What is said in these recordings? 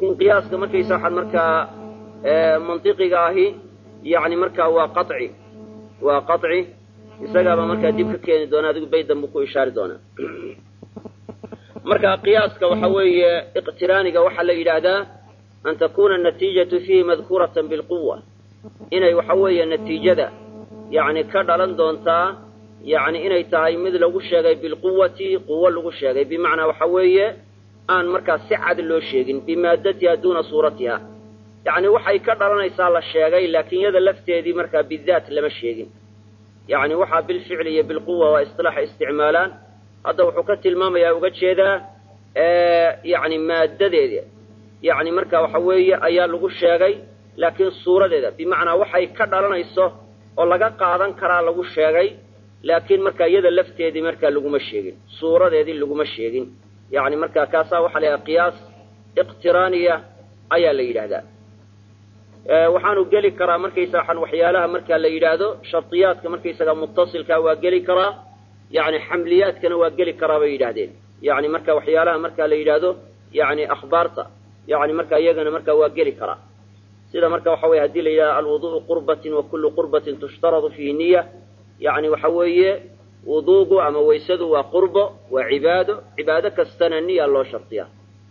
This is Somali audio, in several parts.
qiyaaska markaysa waxaan markaa mantiqiga ahi yani markaa waa qaci waa qaci isagaaba markaa dib ka keeni doona adigu baydan buu ku ishaari doonaa marka qiyaaska waxa weeye iqtiraaniga waxaa la yidhaahdaa an takuna natiijatu fiihi madkuuratan bilquwa inay waxa weeye natiijada yani ka dhalan doontaa yani inay tahay mid lagu sheegay bilquwati quwo lagu sheegay bimacnaa waxa weeye aan markaa si cad loo sheegin bimaadatiha duuna suuratiha yani waxay ka dhalanaysaa la sheegay laakiin yada lafteedii markaa bidaat lama sheegin yani waxaa bilficli iyo bilquwa waa isilaaxa isticmaalaan hadda wuxuu ka tilmaamayaa uga jeedaa yani maadadeeda yani marka waxa weeye ayaa lagu sheegay laakiin suuradeeda bimacnaa waxay ka dhalanayso oo laga qaadan karaa lagu sheegay laakiin markaa iyada lafteedii markaa laguma sheegin suuradeedii laguma sheegin yani markaa kaasaa waxaa la yidhaha qiyaas iqtiraaniya ayaa la yidhaahdaa waxaanu geli karaa markaysa waxaan waxyaalaha markaa la yidhaahdo shardiyaadka markaysaga mutasilkaa waa geli karaa yani xamliyaadkana waa geli karaa bay yidhaahdeen yani marka waxyaalaha markaa la yidhaahdo yani akhbaarta yani marka iyagana markaa waa geli karaa sida marka waxa weye hadii la yidhahdo alwuduءu qurbatin wa kullu qurbatin tushtaradu fihi niya yani waxa weeye wuduugu ama waysadu waa qurbo waa cibaado cibaado kastana niya loo shardiya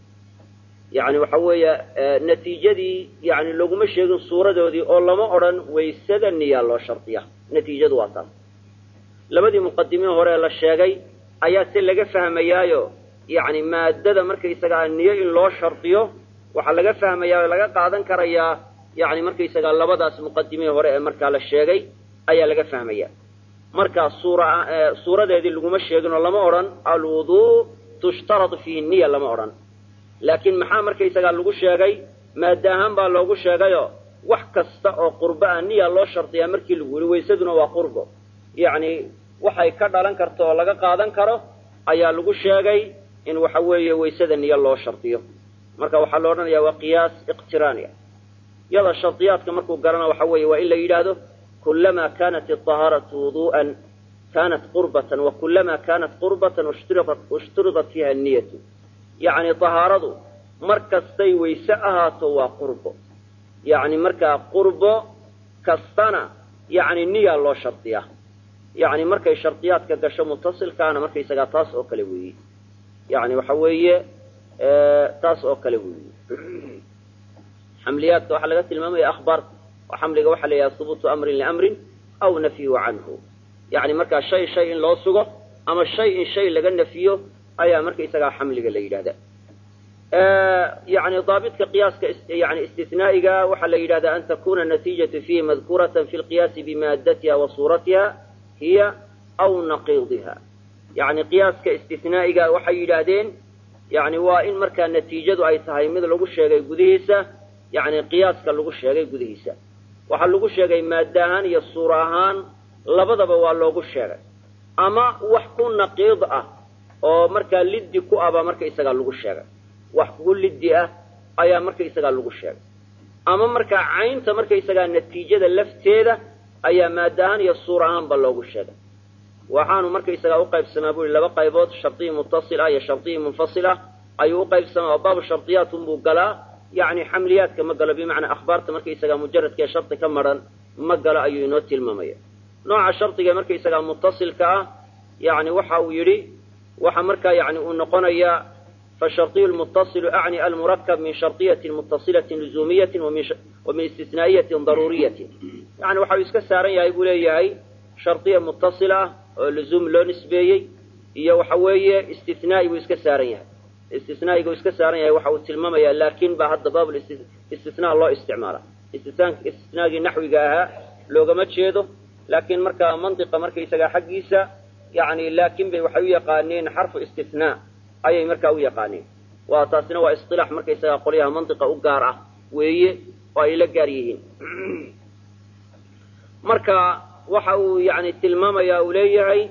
yani waxa weeye natiijadii yani laguma sheegin suuradoodii oo lama odhan waysada niya loo shardiya natiijadu waa taas labadii muqadimiin hore la sheegay ayaa si laga fahmayaayo yani maadada markaysagaa niyo in loo shardiyo waxaa laga fahmayaa o laga qaadan karayaa yani markaysagaa labadaas muqadimiin hore ee markaa la sheegay ayaa laga fahmaya markaa suura suuradeedii laguma sheegin oo lama odhan alwuduu tushtaradu fiihi niya lama odhan laakiin maxaa markaysagaa lagu sheegay maada ahaan baa loogu sheegayo wax kasta oo qurbo ah niya loo shardiyaa markii lagu yidhi waysaduna waa qurbo yacni waxay ka dhalan karto oo laga qaadan karo ayaa lagu sheegay in waxa weeye waysada niyo loo shardiyo marka waxaa la odhanayaa waa qiyaas iqtiraaniya yada shardiyaadka markuu garana waxa weeye waa in la yidhaahdo kulamaa kanat ahaaratu wudu'an kanat qurbatan wa kulamaa kanat qurbatan ushturidat fiiha niyatu yacni tahaaradu mar kastay wayse ahaato waa qurbo yacni markaa qurbo kastana yacni niyaa loo shardiyaa yacni markay shardiyaadka gasho mutasilkaana markaysagaa taas oo kale weeye yani waxa weeye taas oo kale weeye xamliyaadka waxaa laga tilmaamaya akhbaarta oo xamliga waxaa la yidhaha hubuutu amrin liamrin aw nafyuhu canhu yani markaa shay shay in loo sugo ama shay in shay laga nafiyo ayaa markaysagaa xamliga la yidhahda yani daabitka qiyaaska yani istinaa'iga waxaa la yidhahdaa an takuna natiijatu fiihi madkuuratan fi lqiyaasi bimaadatiha wa suuratiha hiya aw naqiidiha yani qiyaaska istinaa'iga waxay yidhaahdeen yani waa in markaa natiijadu ay tahay mid lagu sheegay gudihiisa yani qiyaaska lagu sheegay gudihiisa waxaa lagu sheegay maada ahaan iyo suura ahaan labadaba waa loogu sheegay ama wax ku naqiid ah oo markaa liddi ku ah baa markaysagaa lagu sheegay wax ku liddi ah ayaa markaysagaa lagu sheegay ama markaa caynta markaysagaa natiijada lafteeda ayaa maada ahaan iyo suura ahaanba loogu sheegay waxaanu markaysagaa uqaybsamaa bu i laba qaybood shardiyi muttasil ah iyo shardiyi munfasil ah ayuu uqaybsamaa oo baabu shardiyaat unbuu galaa yani xamliyaadka ma galo bimacnaa akhbaarta markaysagaa mujaradkaee shardi ka maran ma galo ayuu inoo tilmaamaya nooca shardiga markaysagaa muttasilka ah yani waxa uu yidhi waxa markaa yani uu noqonayaa fashardiyu lmuttasilu acni almurakab min shardiyatin muttasilatin luzuumiyatin wa min istisnaa'iyatin daruuriyatin yani waxa uu iska saaran yahay buu leeyahay shardiya muttasil ah oo luzuum loo nisbeeyey iyo waxa weeye istinaa'i buu iska saaran yahay istinaa'igu iska saaran yahay waxa uu tilmaamayaa laakin baa hadda baab istinaa loo isticmaala istisnaagii naxwiga ahaa loogama jeedo laakiin markaa mantiqa markaysagaa xaggiisa yani laakin bay waxay u yaqaaneen xarfu istinaa ayay markaa u yaqaaneen waa taasina waa isilaax markaysagaa qolyaha mantiqa u gaar ah weeye oo ay la gaar yihiin marka waxa uu yani tilmaamaya uu leeyahay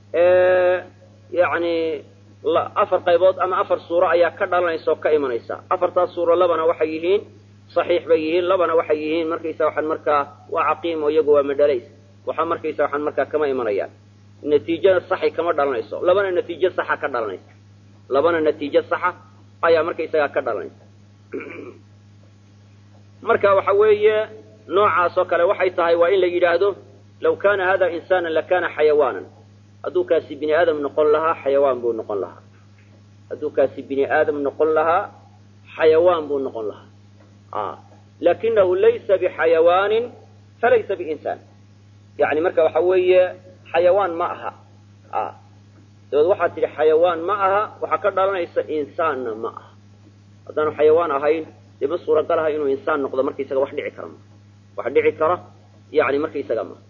yani afar qaybood ama afar suuro ayaa ka dhalanaysa oo ka imanaysa afartaas suuro labana waxay yihiin saxiix bay yihiin labana waxay yihiin markaysa waxaan markaa waa caqiim oo iyagu waa madhalays waxa markaysa waxaan markaa kama imanayaan natiijada saxay kama dhalanayso labana natiijo saxa ka dhalanaysa labana natiijo saxa ayaa markaysagaa ka dhalanaysa marka waxa weeye noocaas oo kale waxay tahay waa in la yidhaahdo law kana hada insana lakana xayawaanan hadduu kaasi bini aadam noqon lahaa xayawaan buu noqon lahaa hadduu kaasi bini aadam noqon lahaa xayawaan buu noqon lahaa lakinahu laysa bixayawaanin falaysa biinsaan yani marka waxa weeye xayawaan ma aha dabeed waxaad tidhi xayawaan ma aha waxaa ka dhalanaysa insaanna ma aha haddaanu xayawaan ahayn dee ma suuragal aha inuu insaan noqdo markaisaga wax dhici kara ma wax dhici kara yani markaisaga ma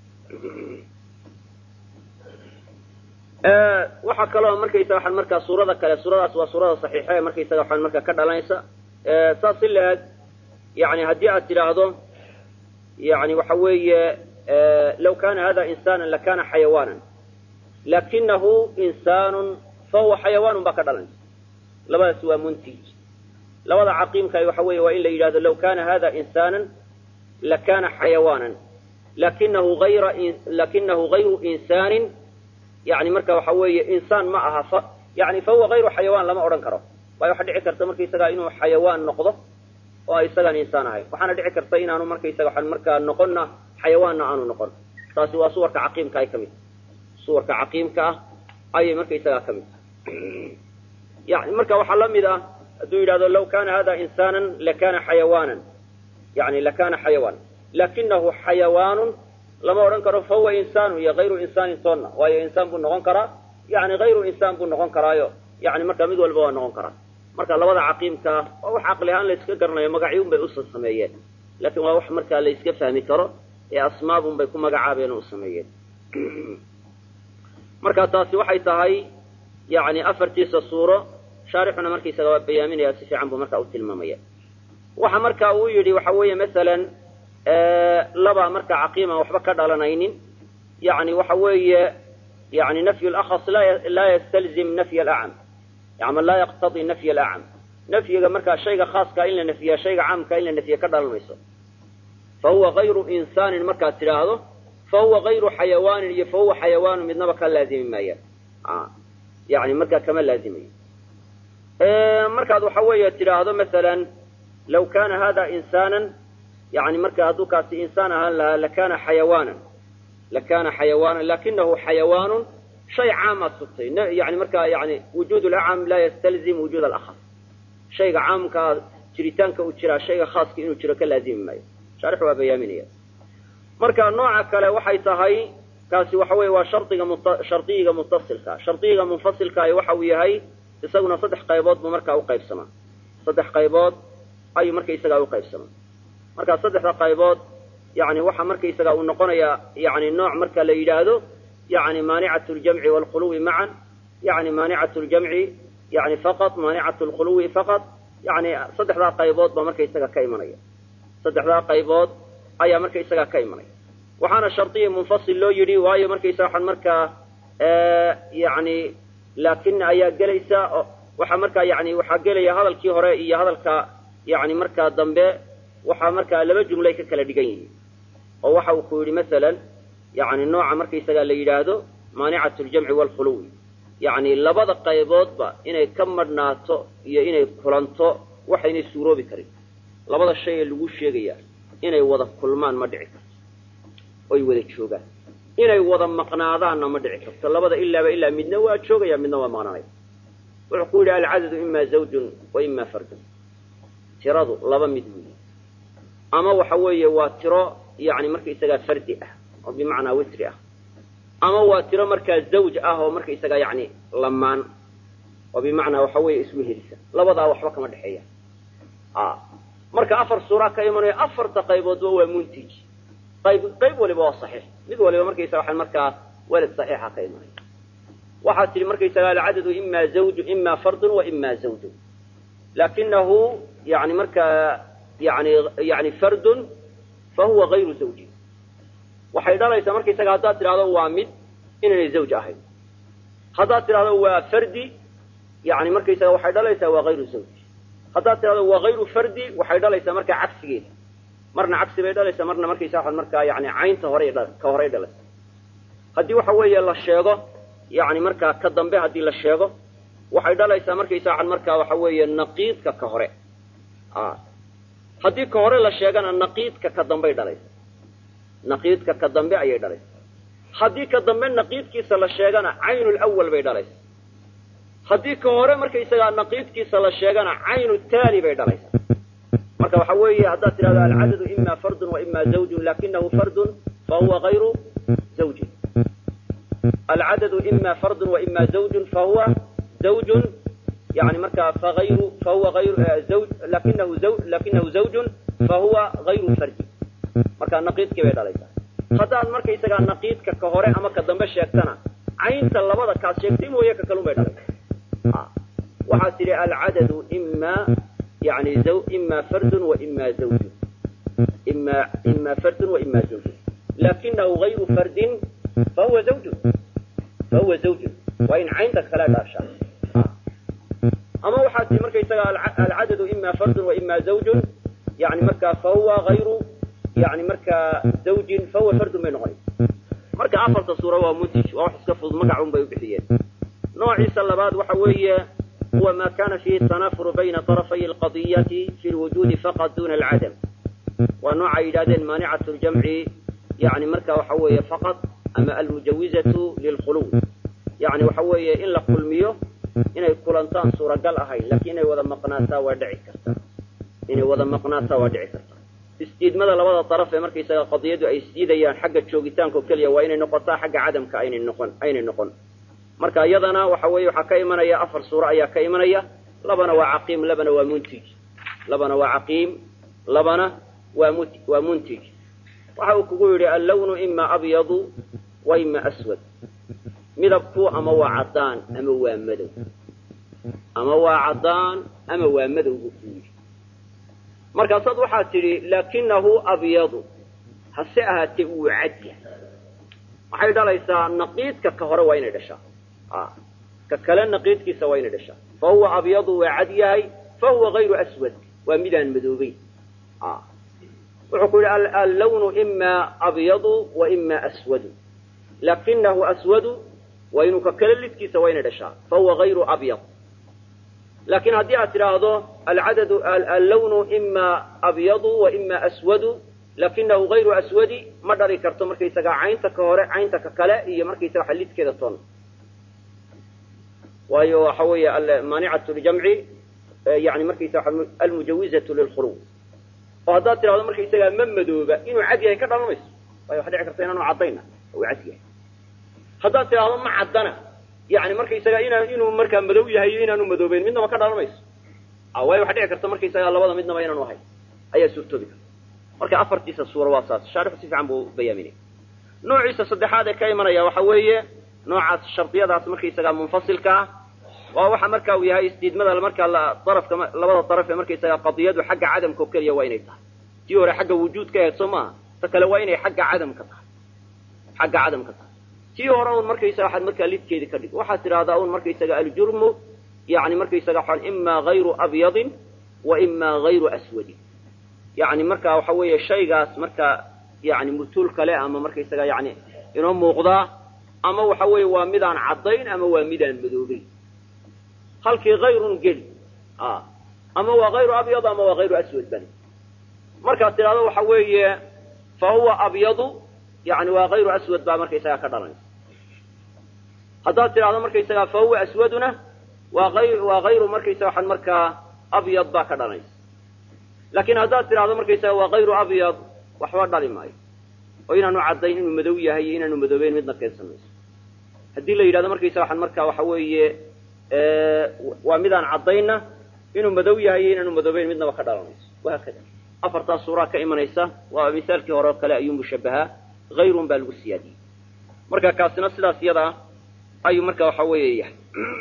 waxaa kaloo markaysaga waxaan markaa suurada kale suuradaas waa suurada saxiixa ee markaysaga waxaan markaa ka dhalanaysa saas si la-eg yani haddii aad tidhaahdo yani waxa weeye law kana hada insana lakana xayawaanan lakinahu insaanu fahuwa xayawaanun baa ka dhalanaysa labadaas waa muntij labada caqiimka waxa weeye waa in la yidhahdo law kana hada insaanan lakana xayawaanan lakinahu ayra lakinahu gayru insaanin yani marka waxa weeye insaan ma aha yani fahuwa hayru xayawaan lama odhan karo waayo waxa dhici karta markaysaga inuu xayawaan noqdo oo isagaan insaan ahayn waxaana dhici karta inaanu markaysaga waxaan markaa noqonna xayawaanna aanu noqon taasi waa suwarka caqiimka ay ka mid suwarka caqiimka ah ayay markaysagaa ka mid yani marka waxaa la mid ah hadduu yidhahdo law kana hada insaanan lakana xayawaanan yani lakana xayawaan lakinahu xayawaanun lama odhan karo fahuwa insaanu iyo hayru insaanin toonna waayo insaan buu noqon karaa yani hayru insaan buu noqon karaayo yani marka mid walba waa noqon karaa marka labada caqiimkaa waa wax caqli ahaan la iska garanayo magacyun bay usa sameeyeen laakiin waa wax markaa la iska fahmi karo ee asmaabun bay ku magacaabeen oo u sameeyeen marka taasi waxay tahay yani afartiisa suuro shaarixuna markaysaga waa bayaaminaya si fiican buu marka u tilmaamaya waxa marka uu yidhi waxa weeye masalan laba marka caqiima waxba ka dhalanaynin yani waxa weeye yani nafyu lakhas laa yastalzim nafy alacam ama laa yaqtadi nafy alacam nafyiga markaa shayga khaaska in la nafyiya shayga caamka in la nafyiya ka dhalan mayso fa huwa hayru insaanin markaad tidhaahdo fa huwa hayru xayawaanin iyo fa huwa xayawaanu midnaba ka laazimi maayaan yani markaa kama laazimayo markaad waxa weeye tidhaahdo masalan law kana hada insaanan yani marka hadduu kaasi insaan ahaan lahaa lakana xayawaanan lakana xayawaanan lakinahu xayawaanun shay caamaad sugtay yani markaa yani wujuud lacam laa yastalzim wujuud alakhas shayga caamkaa jiritaanka uu jiraa shayga khaaska inuu jiro ka laazimi maayo shaarix waa bayaaminaya marka nooca kale waxay tahay kaasi waxa weeye waa shardiga shardiyiga mutasilka shardiyiga munfasilka waxa uu yahay isaguna saddex qaybood buu markaa uqaybsamaa saddex qaybood ayuu markaisagaa uqaybsamaa marka saddexda qaybood yani waxa markaisaga uu noqonayaa yani nooc marka la yidhaahdo yani maanicat ljamci waalkhuluwi macan yani maanicat ljamci yani faqad maanicat lkhuluwi faqad yani saddexdaa qaybood baa markaisaga ka imanaya saddexdaa qaybood ayaa markaisaga ka imanaya waxaana shardiya munfasil loo yidhi waayo markaysaga waxaan markaa yani laakina ayaa gelaysa waxaa markaa yani waxaa gelaya hadalkii hore iyo hadalka yani markaa dambe waxaa markaa laba jumlay ka kala dhigan yihiin oo waxa uu ku yidhi masalan yani nooca markaysaga la yidhaahdo maanicat ljamci waalkhuluwi yani labada qayboodba inay ka madhnaato iyo inay kulanto waxaynay suuroobi karin labada shay ee lagu sheegaya inay wada kulmaan ma dhici karto oy wada joogaan inay wada maqnaadaanna ma dhici karto labada ilaaba ilaa midna waa joogaya midna waa maqnaanaya wuxuu ku yidhi alcadadu ima zawjun wa ima fardun tiradu laba mid weyi ama waxa weeye waa tiro yani markaisagaa fardi ah oo bimacnaa witri ah ama waa tiro markaa zawj ah oo markaisagaa yani lamaan oo bimacnaa waxa weeye isku helisa labadaa waxba kama dhexeeya marka afar suuraa ka imanaya afarta qayboodba waa muntij qayb qayb waliba waa saxiix mid waliba markaysaga waxaan markaa weled saxiixa ka imanaya waxaad tihi markaysaga alcadadu ima zawju ima fardun wa ima zawjun lakinahu yani markaa yani yani fardun fa huwa gayru zawjin waxay dhalaysaa markaysaga haddaad tidhahdo waa mid inaynay zawj ahayn haddaad tidhahdo waa fardi yani markaysaga waxay dhalaysaa waa hayru zawj haddaad tidhahdo waa hayru fardi waxay dhalaysaa markaa cagsigeeda marna cagsi bay dhalaysaa marna markaysa waxaad markaa yani caynta hore ka horay dhalaysa haddii waxa weeye la sheego yani markaa ka dambe haddii la sheego waxay dhalaysaa markaysa waxaad markaa waxa weeye naqiidka ka hore haddii ka hore la sheegana naqiidka ka dambey dhalaysa naqiidka ka dambe ayay dhalaysa haddii ka dambe naqiidkiisa la sheegana caynulawal bay dhalaysa haddii ka hore markaysagaa naqiidkiisa la sheegana caynu taali bay dhalaysa marka waxa weeye haddaad tidhahdo alcadadu ima fardun wa ima zawjun lakinahu fardun fahuwa ayru zawjin alcadadu ima fardun wa ima zawjun fahuwa zawjun yani markaa faayru fahuwa ayru zawj lakinahu zaw lakinahu zawjun fahuwa hayru fardin marka naqiidkii bay dhalaysaa haddaad markaysagaa naqiidka ka hore ama ka dambe sheegtana caynta labada kaad sheegtay mooye ka kalun bay dhalaysaa waxaad tidhi alcadadu ima yani ima fardun wa ima zawjun ima ima fardun wa ima zawjun lakinahu hayru fardin fahuwa zawjun fahuwa zawjun waa in caynta kale dhaashaa ama waxaad tii markaysaga alcadadu ima fardun wa ima zawjun yani markaa fahuwa hayru yani markaa zawjin fahuwa fardun bay noqonaysa marka afarta suura waa muntij waa wax iska fudud magacun bay u bixiyeen noociisa labaad waxa weeye huwa ma kana fihi tanafuru bayna طarafay alqadiyati fi lwujuudi faqad duna alcadam waa nooca yidhahdeen maanicatu ljamci yani marka waxa weeye faqad ama almujawizatu lilkhuluw yani waxa weeye in la kulmiyo inay kulantaan suuragal ahayn lakin inay wada maqnaataa waa dhici kartaa inay wada maqnaataa waa dhici kartaa isdiidmada labada daraf ee markaysaga qadiyadu ay isdiidayaan xagga joogitaanka oo keliya waa inay noqotaa xagga cadamka aynay noqon aynay noqon marka iyadana waxa weeye waxaa ka imanaya afar suuro ayaa ka imanaya labana waa caqiim labana waa muntij labana waa caqiim labana waa mut waa muntij waxa uu kugu yidhi allawnu ima abyadu wa ima aswad midabku ama waa caddaan ama waa madow ama waa caddaan ama waa madow buu ku yidhi markaasaad waxaad tidhi laakinahu abyadu hase ahaatee wuu cad yahay waxay dhalaysaa naqiidka ka hore waa inay dhashaa ka kale naqiidkiisa waa inay dhashaa fa huwa abyadu waa cad yahay fa huwa hayru aswad waa midaan madoobeyn wuxuu ku yidhi allawnu ima abyadu wa ima aswadu lakinahu aswadu waa inuu ka kale lidkiisa waa inay dhashaa fa huwa hayru abyad laakiin haddii aad tidhaahdo alcadadu allawnu ima abyadu wa ima aswadu lakinahu hayru aswadi ma dhali karto markaysagaa caynta ka hore caynta ka kale iyo markaysaga waxa lidkeeda toon waayo waxa weeye maanicatu ljamci yani markaysaga almujawizatu lilkhuluw oo haddaad tidhahdo markaysagaa ma madooba inuu cad yahay ka dhalan mayso waayo waxa dhici karta inaanu caddayna uu cad yahay haddaad tidhahdo ma caddana yani markaysaga inaa inuu markaa madow yahay iyo inaanu madoobeyn midnaba ka dhalan mayso waayo waxa dhici karta markaysagaa labada midnaba inaanu ahayn ayaa suurtoobi karta marka afartiisa suura waa saas shaarixu si fiican buu bayaaminaya noociisa saddexaad ee ka imanaya waxa weeye noocaas shardiyadaas markaysagaa munfasilka ah waa waxa marka uu yahay isdiidmada markaa darafka labada daraf ee markaysagaa qadiyadu xagga cadamka oo keliya waa inay tahay tii hore xagga wujuudka ahayd soo maaha ta kale waa inay xagga cadamka tahay xagga cadamka tahay tii hore un markaysaga waxaad markaa lidkeedi ka dhig waxaad tidhahdaa un markaysaga aljurmu yani markaysaga waxaan ima hayru abyadin wa ima hayru aswadin yani marka waxa weeye shaygaas marka yani mutuul kale ama markaysaga yani inoo muuqdaa ama waxa weeye waa midaan caddayn ama waa midaan madoobeyn halkii hayrun geli ama waa hayru abyad ama waa hayru aswad bani markaad tidhahdo waxa weeye fa huwa abyadu yani waa hayru aswad baa markaysagaa ka dhalanaysa haddaad tidhahdo markaysagaa fa huwa aswaduna waa ay waa hayru markaysaga waxaan markaa abyad baa ka dhalanaysa laakiin haddaad tidhahdo markaysaga waa hayru abyad waxba dhali maayo oo inaanu caddayn inuu madow yahay iyo inaanu madoobeyn midna keensan mayso haddii la yidhahdo markaysaga waxaan markaa waxa weeye waa midaan caddaynna inuu madow yahay iyo inaanu madoobeyn midnaba ka dhalanayso wahaakada afartaas suuraa ka imanaysa waa misaalkii hore oo kale ayuu mushabahaa hayrun baa lagu siyaadiyey marka kaasina sidaas iyada ah ayuu marka waxa weeye yahay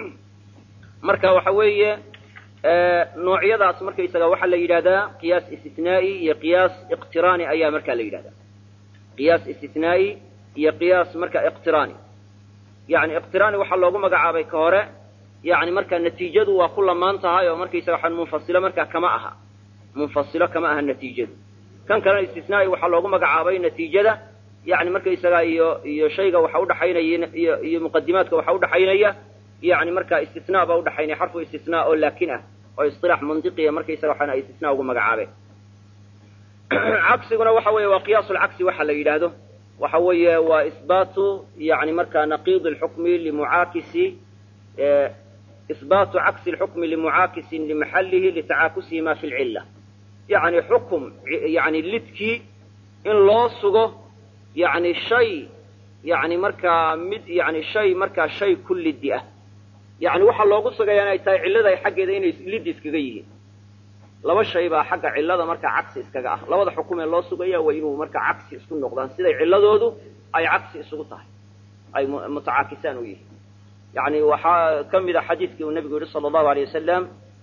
marka waxa weeye noocyadaas markaysaga waxaa la yidhahdaa qiyaas istinaa'i iyo qiyaas iqtiraani ayaa markaa la yidhahdaa qiyaas istinaa'i iyo qiyaas marka iqtiraani yani iqtiraani waxaa loogu magacaabay ka hore yani marka natiijadu waa ku lamaan tahay oo markaysaga waxaan munfasilo markaa kama aha munfasilo kama aha natiijadu kan kalena istisnaa'i waxaa loogu magacaabay natiijada yani markaysaga iyo iyo shayga waxa udhaxaynaya iyo iyo muqadimaadka waxa udhaxaynaya yani marka istisnaa baa udhaxaynaya xarfu istisnaa oo laakin ah oo isilaax mandiqiya markaysaga waxaan ay istisnaa ugu magacaabeen cagsiguna waxa weeye waa qiyaasu lcagsi waxa la yidhaahdo waxa weeye waa isbaatu yani markaa naqiid lxukmi limucaakisi isbaatu cagsi lxukmi limucaakisin limaxallihi litacaakusihima fi lcilla yani xukum yani lidkii in loo sugo yani shay yani markaa mid yani shay markaa shay ku liddi ah yani waxaa loogu sugayaa inay tahay cillada xaggeeda inay liddi iskaga yihiin laba shay baa xagga cillada markaa cagsi iskaga ah labada xukum ee loo sugaya waa inuu markaa cagsi isku noqdaan siday cilladoodu ay cagsi isugu tahay ay mutacaakisaan u yihiin yani waxaa ka mid a xadiidkii uu nabigu yihi sala allahu alay wasalam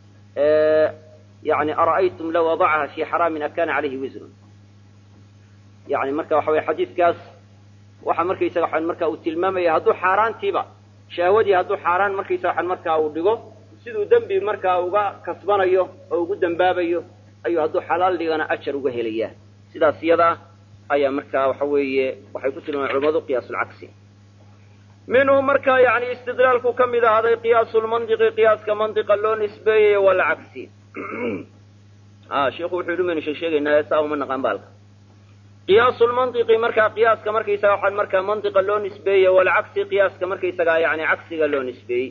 yani ara'aytum law wadacaha fi xaraamin akana calayhi wisrun yani marka waxa weye xadiidkaas waxa markaysaga waxaan marka uu tilmaamaya hadduu xaaraantiiba shahwadii hadduu xaaraan markaysaga waxaan markaa uu dhigo siduu dembi markaa uga kasbanayo oo ugu dembaabayo ayuu hadduu xalaal dhigana ajar uga helayaa sidaas iyada ayaa markaa waxa weeye waxay ku tilmaameen culamadu qiyaasulcagsi minhu markaa yani istidlaalku ka mid ahaaday qiyaasu lmandiqi qiyaaska mandiqa loo nisbeeyey walcagsi sheikhu wuxuu yidhi maynu sheeg sheegaynaa saa uma naqaan baalka qiyaasu lmandiqi markaa qiyaaska markaysaga waxaan markaa mandiqa loo nisbeeyey walcagsi qiyaaska markaysagaa yani cagsiga loo nisbeeyey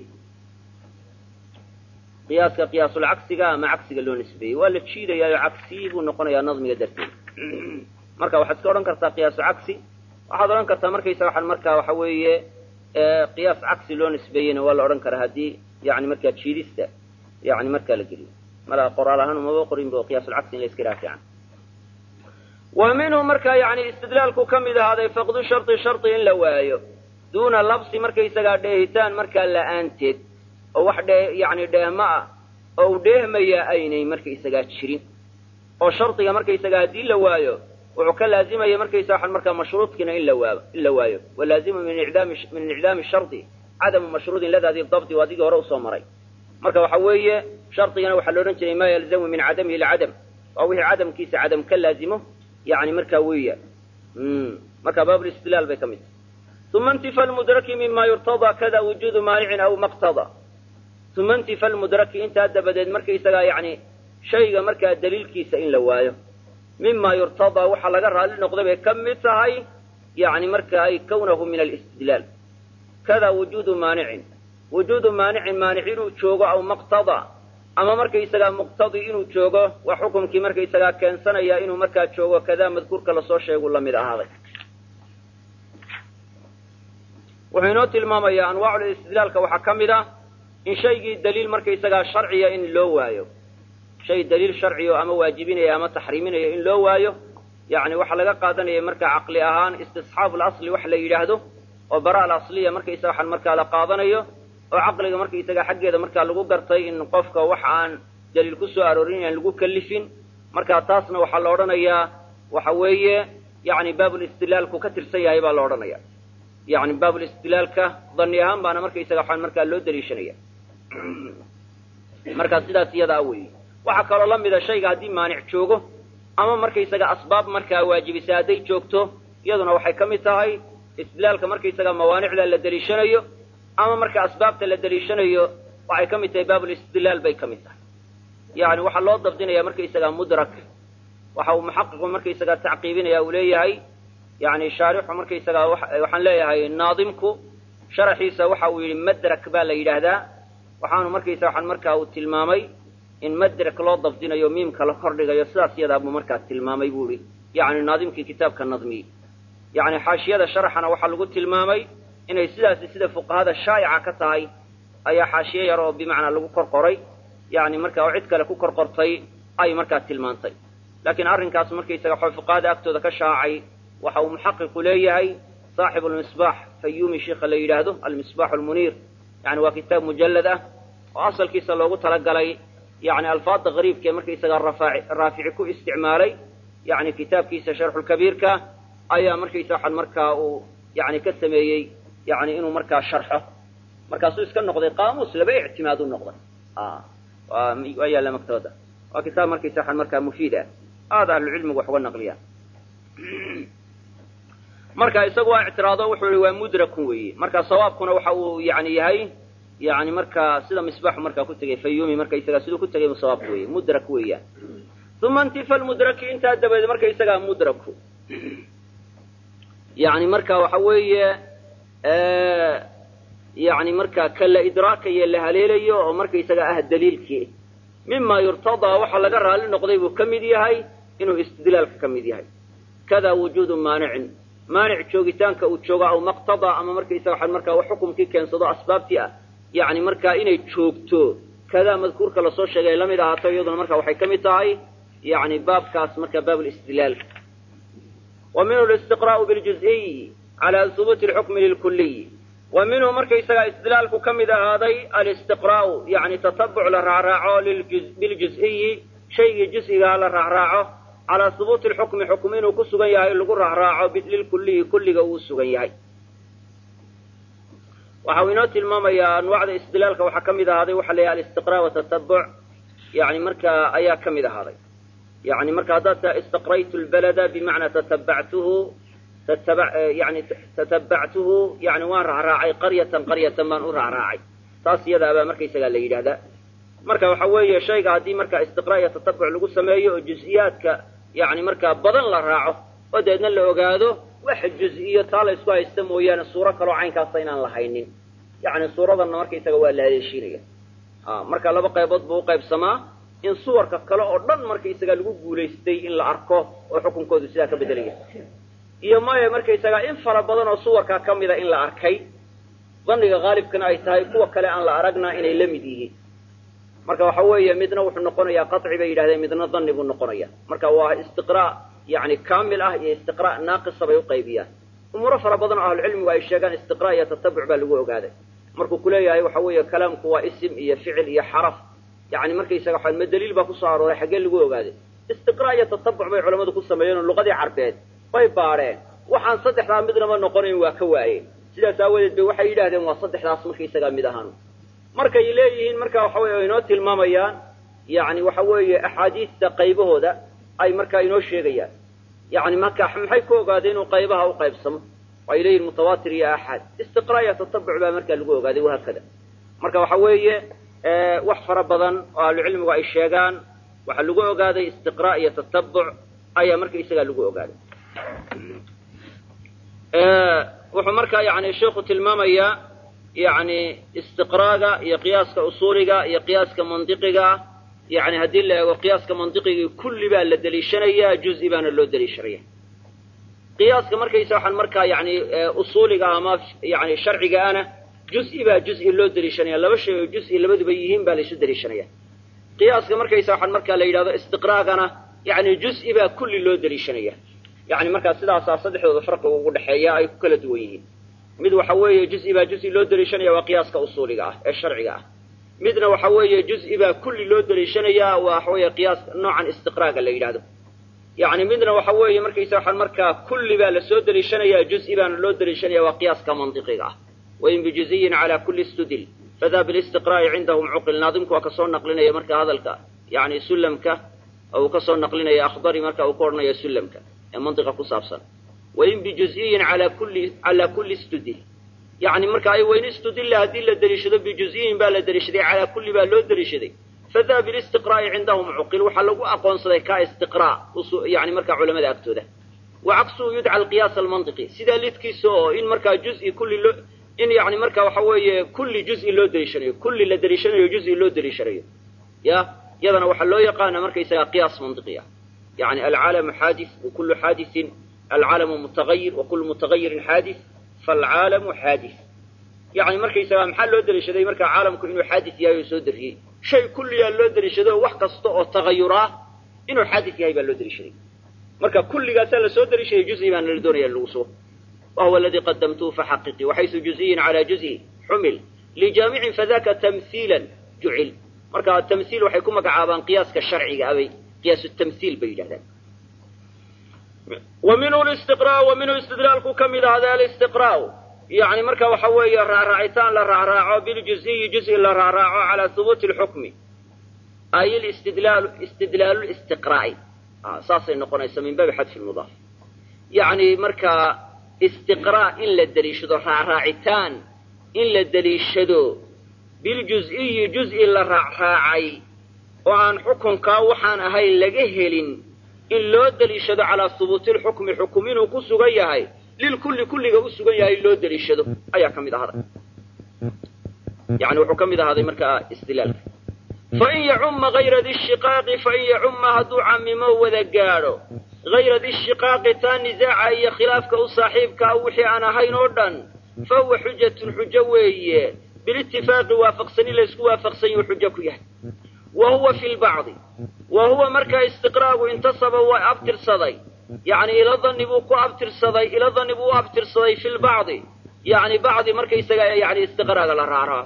qiyaaska qiyaasulcagsiga ama cagsiga loo nisbeeyey waa la jiidayaayo cagsi buu noqonayaa nadmiga darteed marka waxaad iska odhan kartaa qiyaasu cagsi waxaad odhan kartaa markaysaga waxaan markaa waxa weeye qiyaas cagsi loo nisbeeyeyna waa la odhan karaa haddii yani markaa jiidista yani markaa la geliyo mala qoraal ahaan umaba qorin bo qiyaasulcagsi in la iska raafican wa minhu markaa yani istidlaalku ka mid ahaaday faqdu shardi shardi in la waayo duuna labsi markaysagaa dheehitaan markaa la'aanteed oo wax dhee yani dheehma ah oo u dheehmayaa aynay markaysagaa jirin oo shardiga markaysagaa haddii la waayo wuxuu ka laazimaya markaysa waxaan markaa mashruudkiina in la waabo in la waayo walaazimu min icdaami min icdaami shardi cadamu mashruudin ladaadi dabdi waa digii hore usoo maray marka waxa weeye shardigana waxaa la odhan jiray maa yalzamu min cadamihi licadam waa wixii cadamkiisa cadam ka laazimo yani markaa weeya marka baabulistidlaal bay ka mid tahay uma intifa lmudraki mima yurtadaa kada wujuudu maanicin aw maqtada uma intifa lmudraki intaa dabadeed markaysagaa yani shayga markaa daliilkiisa in la waayo mima yurtadaa waxaa laga raalli noqday bay ka mid tahay yani marka ay kawnahu min alistidlaal kada wujuudu maanicin wujuudu maanicin maanic inuu joogo aw maqtada ama markaysagaa muqtadi inuu joogo waa xukumkii markaysagaa keensanaya inuu markaa joogo kadaa madkuurka lasoo sheegu la mid ahaaday wuxuu inoo tilmaamayaa anwaacul istidlaalka waxaa ka mid ah in shaygii daliil markaysagaa sharciya in loo waayo shay daliil sharciyo ama waajibinaya ama taxriiminaya in loo waayo yani waxaa laga qaadanaya markaa caqli ahaan istisxaabu lasli wax la yidhaahdo oo bara alasliya markaysaga waxaan markaa la qaadanayo oo caqliga markaysaga xaggeeda markaa lagu gartay in qofka wax aan daliil ku soo aroorin inaan lagu kalifin marka taasna waxaa la odhanayaa waxa weeye yani baabulistidlaalku ka tirsan yahay baa la odhanaya yani baabulistidlaalka dani ahaan baana markaysaga waxaan markaa loo daliishanaya markaa sidaas iyadaa weeye waxaa kaloo la mida shayga haddii maanic joogo ama markaysaga asbaab markaa waajibisa hadday joogto iyaduna waxay ka mid tahay istidlaalka markaysaga mawaanicda la daliishanayo ama marka asbaabta la daliishanayo waxay ka mid tahay baabulistidlaal bay ka mid tahay yani waxaa loo dabdinaya markaysaga mudrak waxa uu muxaqiqu markaysaga tacqiibinaya uu leeyahay yani shaarixu markaysaga waxaan leeyahay naadimku sharaxiisa waxa uu yidhi madrak baa la yidhaahdaa waxaanu markaysa waxaan markaa uu tilmaamay in madrak loo dabdinayo miimka la kordhigayo sidaas yadaa buu markaa tilmaamay buu ihi yani naadimkii kitaabka nadmiyey yani xaashiyada sharaxana waxaa lagu tilmaamay inay sidaasi sida fuqahada shaa'ica ka tahay ayaa xaashiye yar oo bimacnaa lagu kor qoray yani marka oo cid kale ku kor qortay ay markaa tilmaantay laakiin arrinkaas markaysaga waxaa fuqahada agtooda ka shaacay waxa uu muxaqiqu leeyahay saaxibu lmisbaax fayuumi sheikha la yidhaahdo almisbaax almuniir yani waa kitaab mujallad ah oo asalkiisa loogu talagalay yani alfaada qariibka ee markaysaga raafici ku isticmaalay yani kitaabkiisa sharxulkabiirka ayaa markaysa waxaan markaa uu yani ka sameeyey yani inuu markaa sharxo markaasuu iska noqday qaamuus laba ictimaad u noqday waa yaalla maktabadda waa kitaab markaysa waxaan markaa mufiid ah aada ahlucilmigu wax uga naqliyaan marka isagu waa ictiraado wuxuu i waa mudrakun weeye marka sawaabkuna waxa uu yani yahay yani markaa sida misbaaxu markaa ku tegay fayumi markaysagaa siduu ku tegay sawaabka weeye mudrak weeyaan uma intifa lmudraki intaa dabadeed markaysagaa mudraku yani marka waxa weeye yani markaa ka la idraakayo la haleelayo oo markaysaga ah daliilkii mima yurtadaa waxa laga raali noqday buu ka mid yahay inuu istidlaalka ka mid yahay kada wujuudu maanicin maanic joogitaanka uu joogo aw maqtadaa ama markaysaga waxaan markaa wax xukumkii keensado asbaabtii ah yani markaa inay joogto kadaa madkuurka lasoo sheegay lamid ahaato iyaduna marka waxay ka mid tahay yani baabkaas marka baab listidlaal wa minhu listiqraa'u biljuz'iy cala hubuuti lxukmi lilkuliy wa minhu markaysagaa istidlaalku ka mid ahaaday alistiqraa'u yani tatabuc la raacraaco biljuz'iyi shaygii juz'igaa la raacraaco calaa hubuuti lxukmi xukm inuu ku sugan yahay lagu raacraaco lilkuliyi kulliga uu sugan yahay waxa uu inoo tilmaamayaa anwaacda istidlaalka waxaa ka mid ahaaday waxa la yahay alistiqra' watatabuc yani markaa ayaa ka mid ahaaday yani marka haddaad taa istaqraytu lbalada bimacnaa tatabactuhu yani tatabactuhu yani waan raacraacay qaryatan qaryatan baan u raacraacay taas iyadaabaa markaysagaa la yidhahdaa marka waxa weeye shayga haddii markaa istiqra' iyo tatabuc lagu sameeyo oo juz-iyaadka yani markaa badan la raaco oo dabeedna la ogaado wax juz-iyo taa la isku haysta mooyaane suuro kaloo caynkaasa inaan la haynin yani suuradanna markaysaga waa la haleeshiinaya marka laba qaybood buu uqaybsamaa in suwarka kale oo dhan markaysaga lagu guulaystay in la arko oo xukunkoodu sidaa ka bedelaya iyo maya markaysaga in fara badan oo suwarkaa ka mida in la arkay dhanniga haalibkana ay tahay kuwa kale aan la aragna inay la mid yihiin marka waxa weeye midna wuxuu noqonayaa qaci bay yidhahdeen midna dhanni buu noqonaya marka waa istiqraa yani kaamil ah iyo istiqraa naaqisa bay uqaybiyaan umuuro fara badan oo ahlucilmigu ay sheegaan istiqraa iyo tatabuc baa lagu ogaaday markuu kuleeyahay waxa weeye kalaamku waa isim iyo ficil iyo xaraf yani markaysaga waa ma daliil baa kusoo arooray xaggee lagu ogaaday istiqraa iyo tatabuc bay culamadu ku sameeyeen oo luqadii carbeed bay baadheen waxaan saddexdaa midnaba noqonayn waa ka waayeen sidaas aawadeed bay waxay yidhahdeen waa saddexdaas markaysagaa mid ahaan markay leeyihiin marka waxa weye inoo tilmaamayaan yani waxa weeye axaadiista qaybahooda ay markaa inoo sheegayaan yani marka maxay ku ogaadeen inuu qaybaha u qaybsamo ay leeyihin mutawaatir iyo axad istiqraa iyo tatabuc baa markaa lagu ogaaday wahaakada marka waxa weeye wax fara badan oo ahlucilmigu ay sheegaan waxaa lagu ogaaday istiqraa iyo tatabuc ayaa markaysagaa lagu ogaaday wuxuu markaa yani sheikhu tilmaamayaa yani istiqraaga iyo qiyaaska usuuliga iyo qiyaaska mandiqiga yani haddii la eego qiyaaska mandiqigii kulli baa la deliishanayaa juzi baana loo deliishanaya qiyaaska markaysa waxaan markaa yani usuuliga ama yani sharciga ana juzi baa juzi loo deliishanaya laba shay oo juzi labaduba yihiin baa laysu deliishanaya qiyaaska markaysa waxaan markaa la yidhahdo istiqraagana yani juzi baa kulli loo deliishanaya yani markaa sidaasaa saddexdooda farqiga ugu dhexeeya ay ku kala duwan yihiin mid waxa weeye juzi baa juzi loo deliishanaya waa qiyaaska usuuliga ah ee sharciga ah midna waxa weeye juzi baa kulli loo deliishanaya waa waxa weeye qiyaas noocan istiqraaga la yidhahdo yani midna waxa weeye markaysa waxaan markaa kulli baa lasoo deliishanaya juzi baana loo deliishanaya waa qiyaaska mandiqiga ah wain bijuziyin cala kulli studil fadaa bilistiqraa'i cindahum cuqil naadimku waa kasoo naqlinaya marka hadalka yani sulamka uu kasoo naqlinaya akhdari marka uu ka odhanaya sulamka ee mantiqa ku saabsan wain bijuziyin ala kulli cala kulli studil yani marka ay wayn istudilla haddii la deliishado bijuziyin baa la deliishaday calaa kulli baa loo deliishaday fadaa bilistiqraa'i cindahum cuqil waxaa lagu aqoonsaday ka istiqraa yani markaa culamada agtooda wa caksuhu yudca alqiyaas almantiqi sidaa lidkiisa oo in markaa juzi kulli loo in yani marka waxa weeye kulli juzi loo deliishanayo kulli la deliishanayo juzi loo deliishanayo ya yadana waxaa loo yaqaana markaysagaa qiyaas mantiqi ah yani alcaalamu xaadis wakulu xaadisin alcaalamu mutagayir wakulu mutagayirin xaadis faalcaalamu xaadis yani markaysagaa maxaa loo deliishaday markaa caalamku inuu xaadis yahay oo soo dariyey shay kulliyaa loo deliishado wax kasta oo tagayuraa inuu xaadis yahay baa loo deliishaday marka kulligaasaa lasoo deliishaday juzi baana la doonaya lagu sugo wahuwa aladii qadamtuhu faxaqiqii waxaysu juziyin calaa juzi xumil lijaamicin fadaka tamhiilan jucil marka tamhiil waxay ku magacaabaan qiyaaska sharciga abay qiyaasu tamhiil bay yidhahdaan wa minhu listiqraa wa minhu istidlaalku ka mid ahda alistiqraa'u yani marka waxa weeye raacraacitaan la raacraaco biljuziyi juzi la raacraaco calaa hubuuti lxukmi ay istidlaalu istidlaalu listiqraa'i saasay noqonaysa min baabi xadfi lmudaaf yani markaa istiqraa in la deliishado raacraacitaan in la deliishado biljuz-iyi juz-i la raacraacay oo aan xukunkaa waxaan ahayn laga helin in loo deliishado calaa hubuuti lxukmi xukum inuu ku sugan yahay lilkulli kulliga u sugan yahay in loo deliishado ayaa ka mid ahaaday yani wuxuu ka mid ahaaday markaa istilaalka fain yacumma hayra dishiqaaqi fain yacumma hadduu camimo wada gaadho hayra dishiqaaqi taa nisaaca iyo khilaafka u saaxiibkaa wixii aan ahayn oo dhan fa huwa xujatun xujo weeye bilitifaaqi waafaqsani laysku waafaqsan yuu xujo ku yahay wa huwa fi lbacdi wa huwa markaa istiqraagu intasaba waa abtirsaday yani ila dani buu ku abtirsaday ila dani buu u abtirsaday fi lbacdi yani bacdi markaysaga yani istiqraaga la raacraa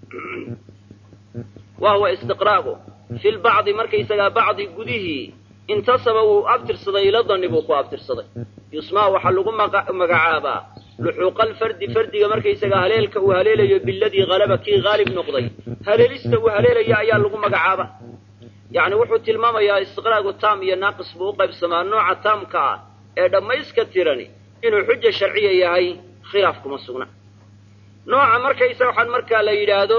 wa huwa istiqraagu fi lbacdi markaysagaa bacdi gudihii intasaba wuu abtirsaday ila dani buu ku abtirsaday yusmaa waxaa lagu magacaabaa luxuuqa alfardi fardiga markaysagaa haleelka uu haleelayo biladii halaba kii haalib noqday haleelista uu haleelaya ayaa lagu magacaaba yani wuxuu tilmaamayaa istiqraagu taam iyo naaqis buu u qaybsamaa nooca taamka ah ee dhammayska tirani inuu xuja sharciya yahay khilaaf kuma sugna nooca markaysa waxaan markaa la yidhaahdo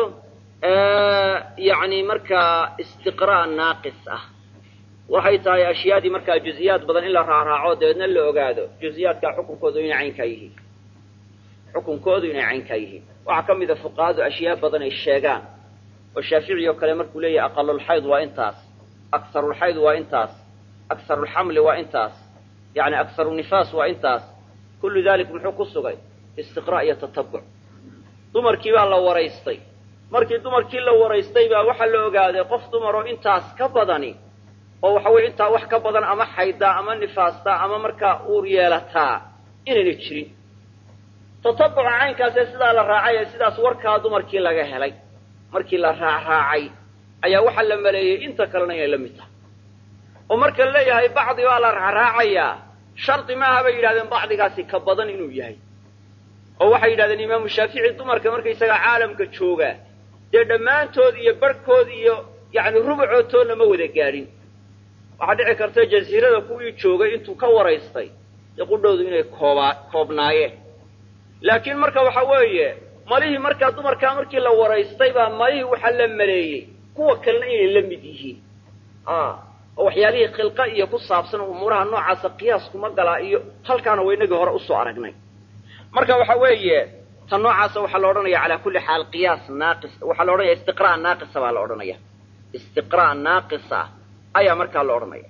yani markaa istiqraa naaqis ah waxay tahay ashyaadii markaa juziyaad badan in la raacraaco dabeedna la ogaado juziyaadkaa xukunkoodu inay caynkaa yihiin xukunkoodu inay caynkaa yihiin waxaa ka mida fuqahadu ashyaa badan ay sheegaan oo shaafici oo kale markuu leeyahay aqalulxayd waa intaas akarulxayd waa intaas akarulxamli waa intaas yani akarunifaas waa intaas kullu dalik muxuu ku sugay istiqraa' iyo tatabuc dumarkii baa la waraystay markii dumarkii la waraystay baa waxaa la ogaaday qof dumaroo intaas ka badani oo waxa weye intaa wax ka badan ama xaydaa ama nifaastaa ama markaa uur yeelataa inayna jirin tatabuca caynkaasee sidaa la raacay ee sidaas warkaa dumarkii laga helay markii la raacraacay ayaa waxaa la maleeyey inta kalena inay la mid tahay oo marka la leeyahay bacdi baa la raacraacayaa shardi maaha bay yidhahdeen bacdigaasi ka badan inuu yahay oo waxay yidhahdeen imaamu shaafici dumarka markaysagaa caalamka jooga dee dhammaantood iyo barhkood iyo yani rubucoodtoodna ma wada gaadhin waxaa dhici karta jasiirada kuwii joogay intuu ka waraystay dee qudhowdu inay koobaa koobnaayeen laakiin marka waxa weeye malihii markaa dumarkaa markii la waraystay baa malihii waxaa la maleeyey kuwa kalena inay la mid yihiin oo waxyaalihii khilqa iyo ku saabsan umuuraha noocaasa qiyaas kuma galaa iyo halkaana waa inagii hore usoo aragnay marka waxa weeye ta noocaasa waxaa la odhanaya calaa kulli xaal qiyaas naaqis waxaa la odhanaya istiqraa' naaqisa baa la odhanaya istiqraa' naaqisa ayaa markaa la odhanaya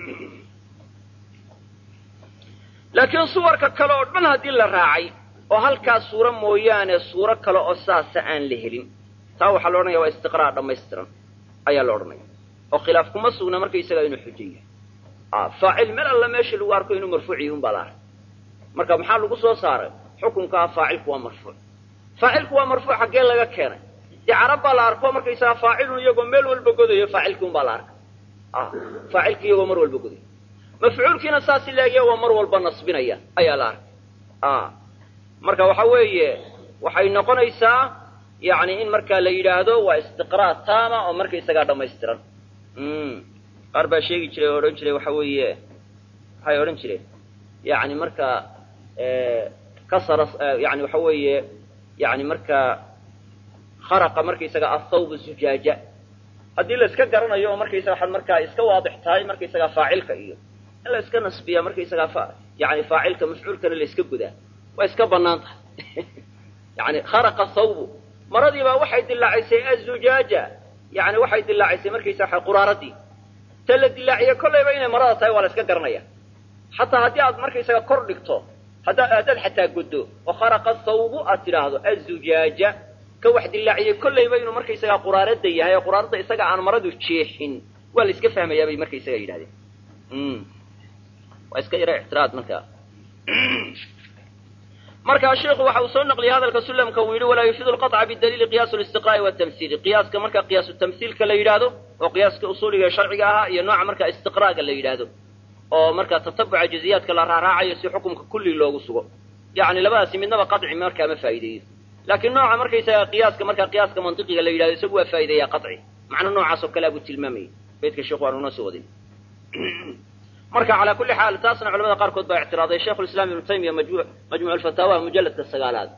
laakiin suwarka kale oo dhan haddii la raacay oo halkaa suuro mooyaane suuro kale oo saasa aan la helin taa waxaa la odhanaya waa istiqraa' dhammaystiran ayaa la odhanaya oo khilaaf kuma sugna markaysagaa inuu xujo yahay faacil meel alla meesha lagu arko inuu marfuuc yihi un baa la arkay marka maxaa lagu soo saaray xukunkaa faacilku waa marfuuc faacilku waa marfuuc xaggee laga keenay dee carab baa la arko markaysagaa faacilun iyagoo meel walba godayo faacilkii un baa la arkay faacilkii iyagoo mar walba godayo mafcuulkiina saas ilaagiya waa mar walba nasbinaya ayaa la arkay marka waxa weeye waxay noqonaysaa yani in markaa la yidhaahdo waa istiqraa' taama oo markaysagaa dhammaystiran qaar baa sheegi jiray oo odhan jiray waxa weeye waxay odhan jireen yani markaa kasara yani waxa weeye yani markaa kharaqa markaysaga athawb zujaaja haddii la iska garanayo oo markaysaga waxaad markaa iska waadix tahay markaysagaa faacilka iyo in la iska nasbiya markaysagaa fa yani faacilka mafcuulkana la iska gudaa waa iska banaan tahay yani kharaqa thawbu maradiibaa waxay dilaacisay azujaaja yani waxay dilaacisay markaysaa waxa quraaradii ta la dilaaciye kollayba inay marada tahay waa la iska garanaya xataa haddii aad markaysaga kor dhigto haddaa haddaad xataa guddo oo kharaqa thawbu aad tidhaahdo azujaaja ka wax dilaaciyey kollayba inuu markaysagaa quraarada yahay oo quraarada isaga aan maradu jeexin waa la iska fahmayaa bay markaysaga yidhahdeen waa iska yara ictiraad marka markaa sheikhu waxa uu soo naqliyay hadalka sulamka uu yidhi walaa yufiidu lqaطca bidaliili qiyaasu listiqra'i watamhiili qiyaaska marka qiyaasu tamhiilka la yidhaahdo oo qiyaaska usuuliga ee sharciga ahaa iyo nooca marka istiqra'ga la yidhaahdo oo marka tatabuca juziyaadka la raaraacayo si xukumka kulli loogu sugo yani labadaasi midnaba qaطci markaa ma faa'ideeyo laakiin nooca markaysaga qiyaaska markaa qiyaaska mantiqiga la yidhahdo isagu waa faa'ideeyaa qaطci macno noocaas oo kale abuu tilmaamayay beydka sheikhu waanu noo soo wadin marka calaa kulli xaal taasna culamada qaarkood baa ictiraaday sheikhu lislaam ibnu taymiya majmuuc alfataawaha mujalladka sagaalaad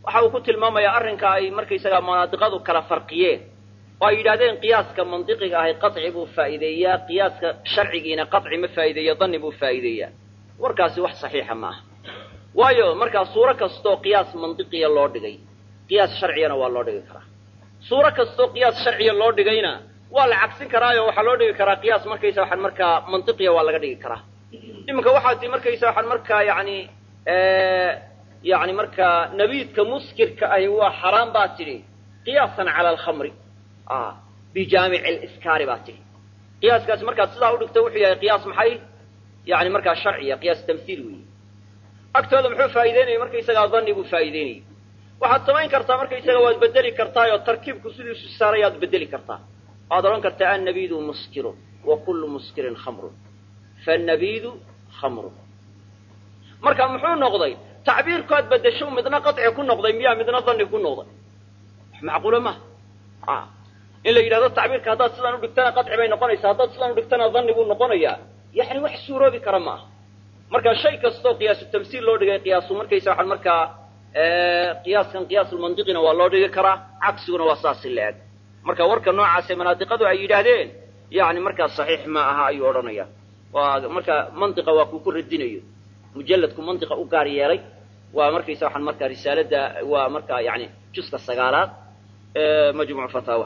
waxa uu ku tilmaamayaa arrinka ay markaysagaa manaadiqadu kala farqiyeen oo ay yidhahdeen qiyaaska mandiqiga ahi qaci buu faa'iideeyaa qiyaaska sharcigiina qaci ma faa'iideeya danni buu faa'iideeyaa warkaasi wax saxiixa ma aha waayo markaa suuro kastoo qiyaas mandiqiya loo dhigay qiyaas sharciyana waa loo dhigi karaa suuro kastoo qiyaas sharciya loo dhigayna waa la cagsin karaayo waxaa loo dhigi karaa qiyaas markaysa waxaan markaa mantiqiya waa laga dhigi karaa iminka waxaa ti markaysa waxaan markaa yani yani markaa nabiidka muskirka ahi waa xaraam baa tidhi qiyaasan cala alkhamri bijaamici liskaari baa tidhi qiyaaskaasi markaad sidaa udhigto wuxuu yahay qiyaas maxay yani markaa sharciya qiyaas tamhiil weeye agtooda muxuu faa'ideynaya markaysagaa danni buu faa'ideynayay waxaad samayn kartaa markaysaga waad bedeli kartaayoo tarkiibku sidiisu saarayaad bedeli kartaa waad odhan kartaa annabiidu muskirun wa kullu muskirin khamrun faannabiidu khamrun marka muxuu noqday tacbiirkood bedesho midna qaci ku noqday miyaa midna danni ku noqday wax macquula maha in la yidhahdo tacbiirka haddaad sidaan udhigtana qaci bay noqonaysaa haddaad sidaan udhigtana danni buu noqonayaa yani wax suuroobi kara ma aha marka shay kastoo qiyaasu tamsiil loo dhigay qiyaasu markaysa waxaan markaa qiyaaskan qiyaasulmandiqina waa loo dhigi karaa cagsiguna waa saasi la-eg marka warka noocaasee manaadiqadu ay yidhaahdeen yani markaa saxiix ma aha ayuu odhanaya waa marka mantiqa waa kuu ku radinayo mujalladku mantiqa u gaar yeelay waa markaysa waxaan markaa risaalada waa markaa yani juska sagaalaad majmuc fataawa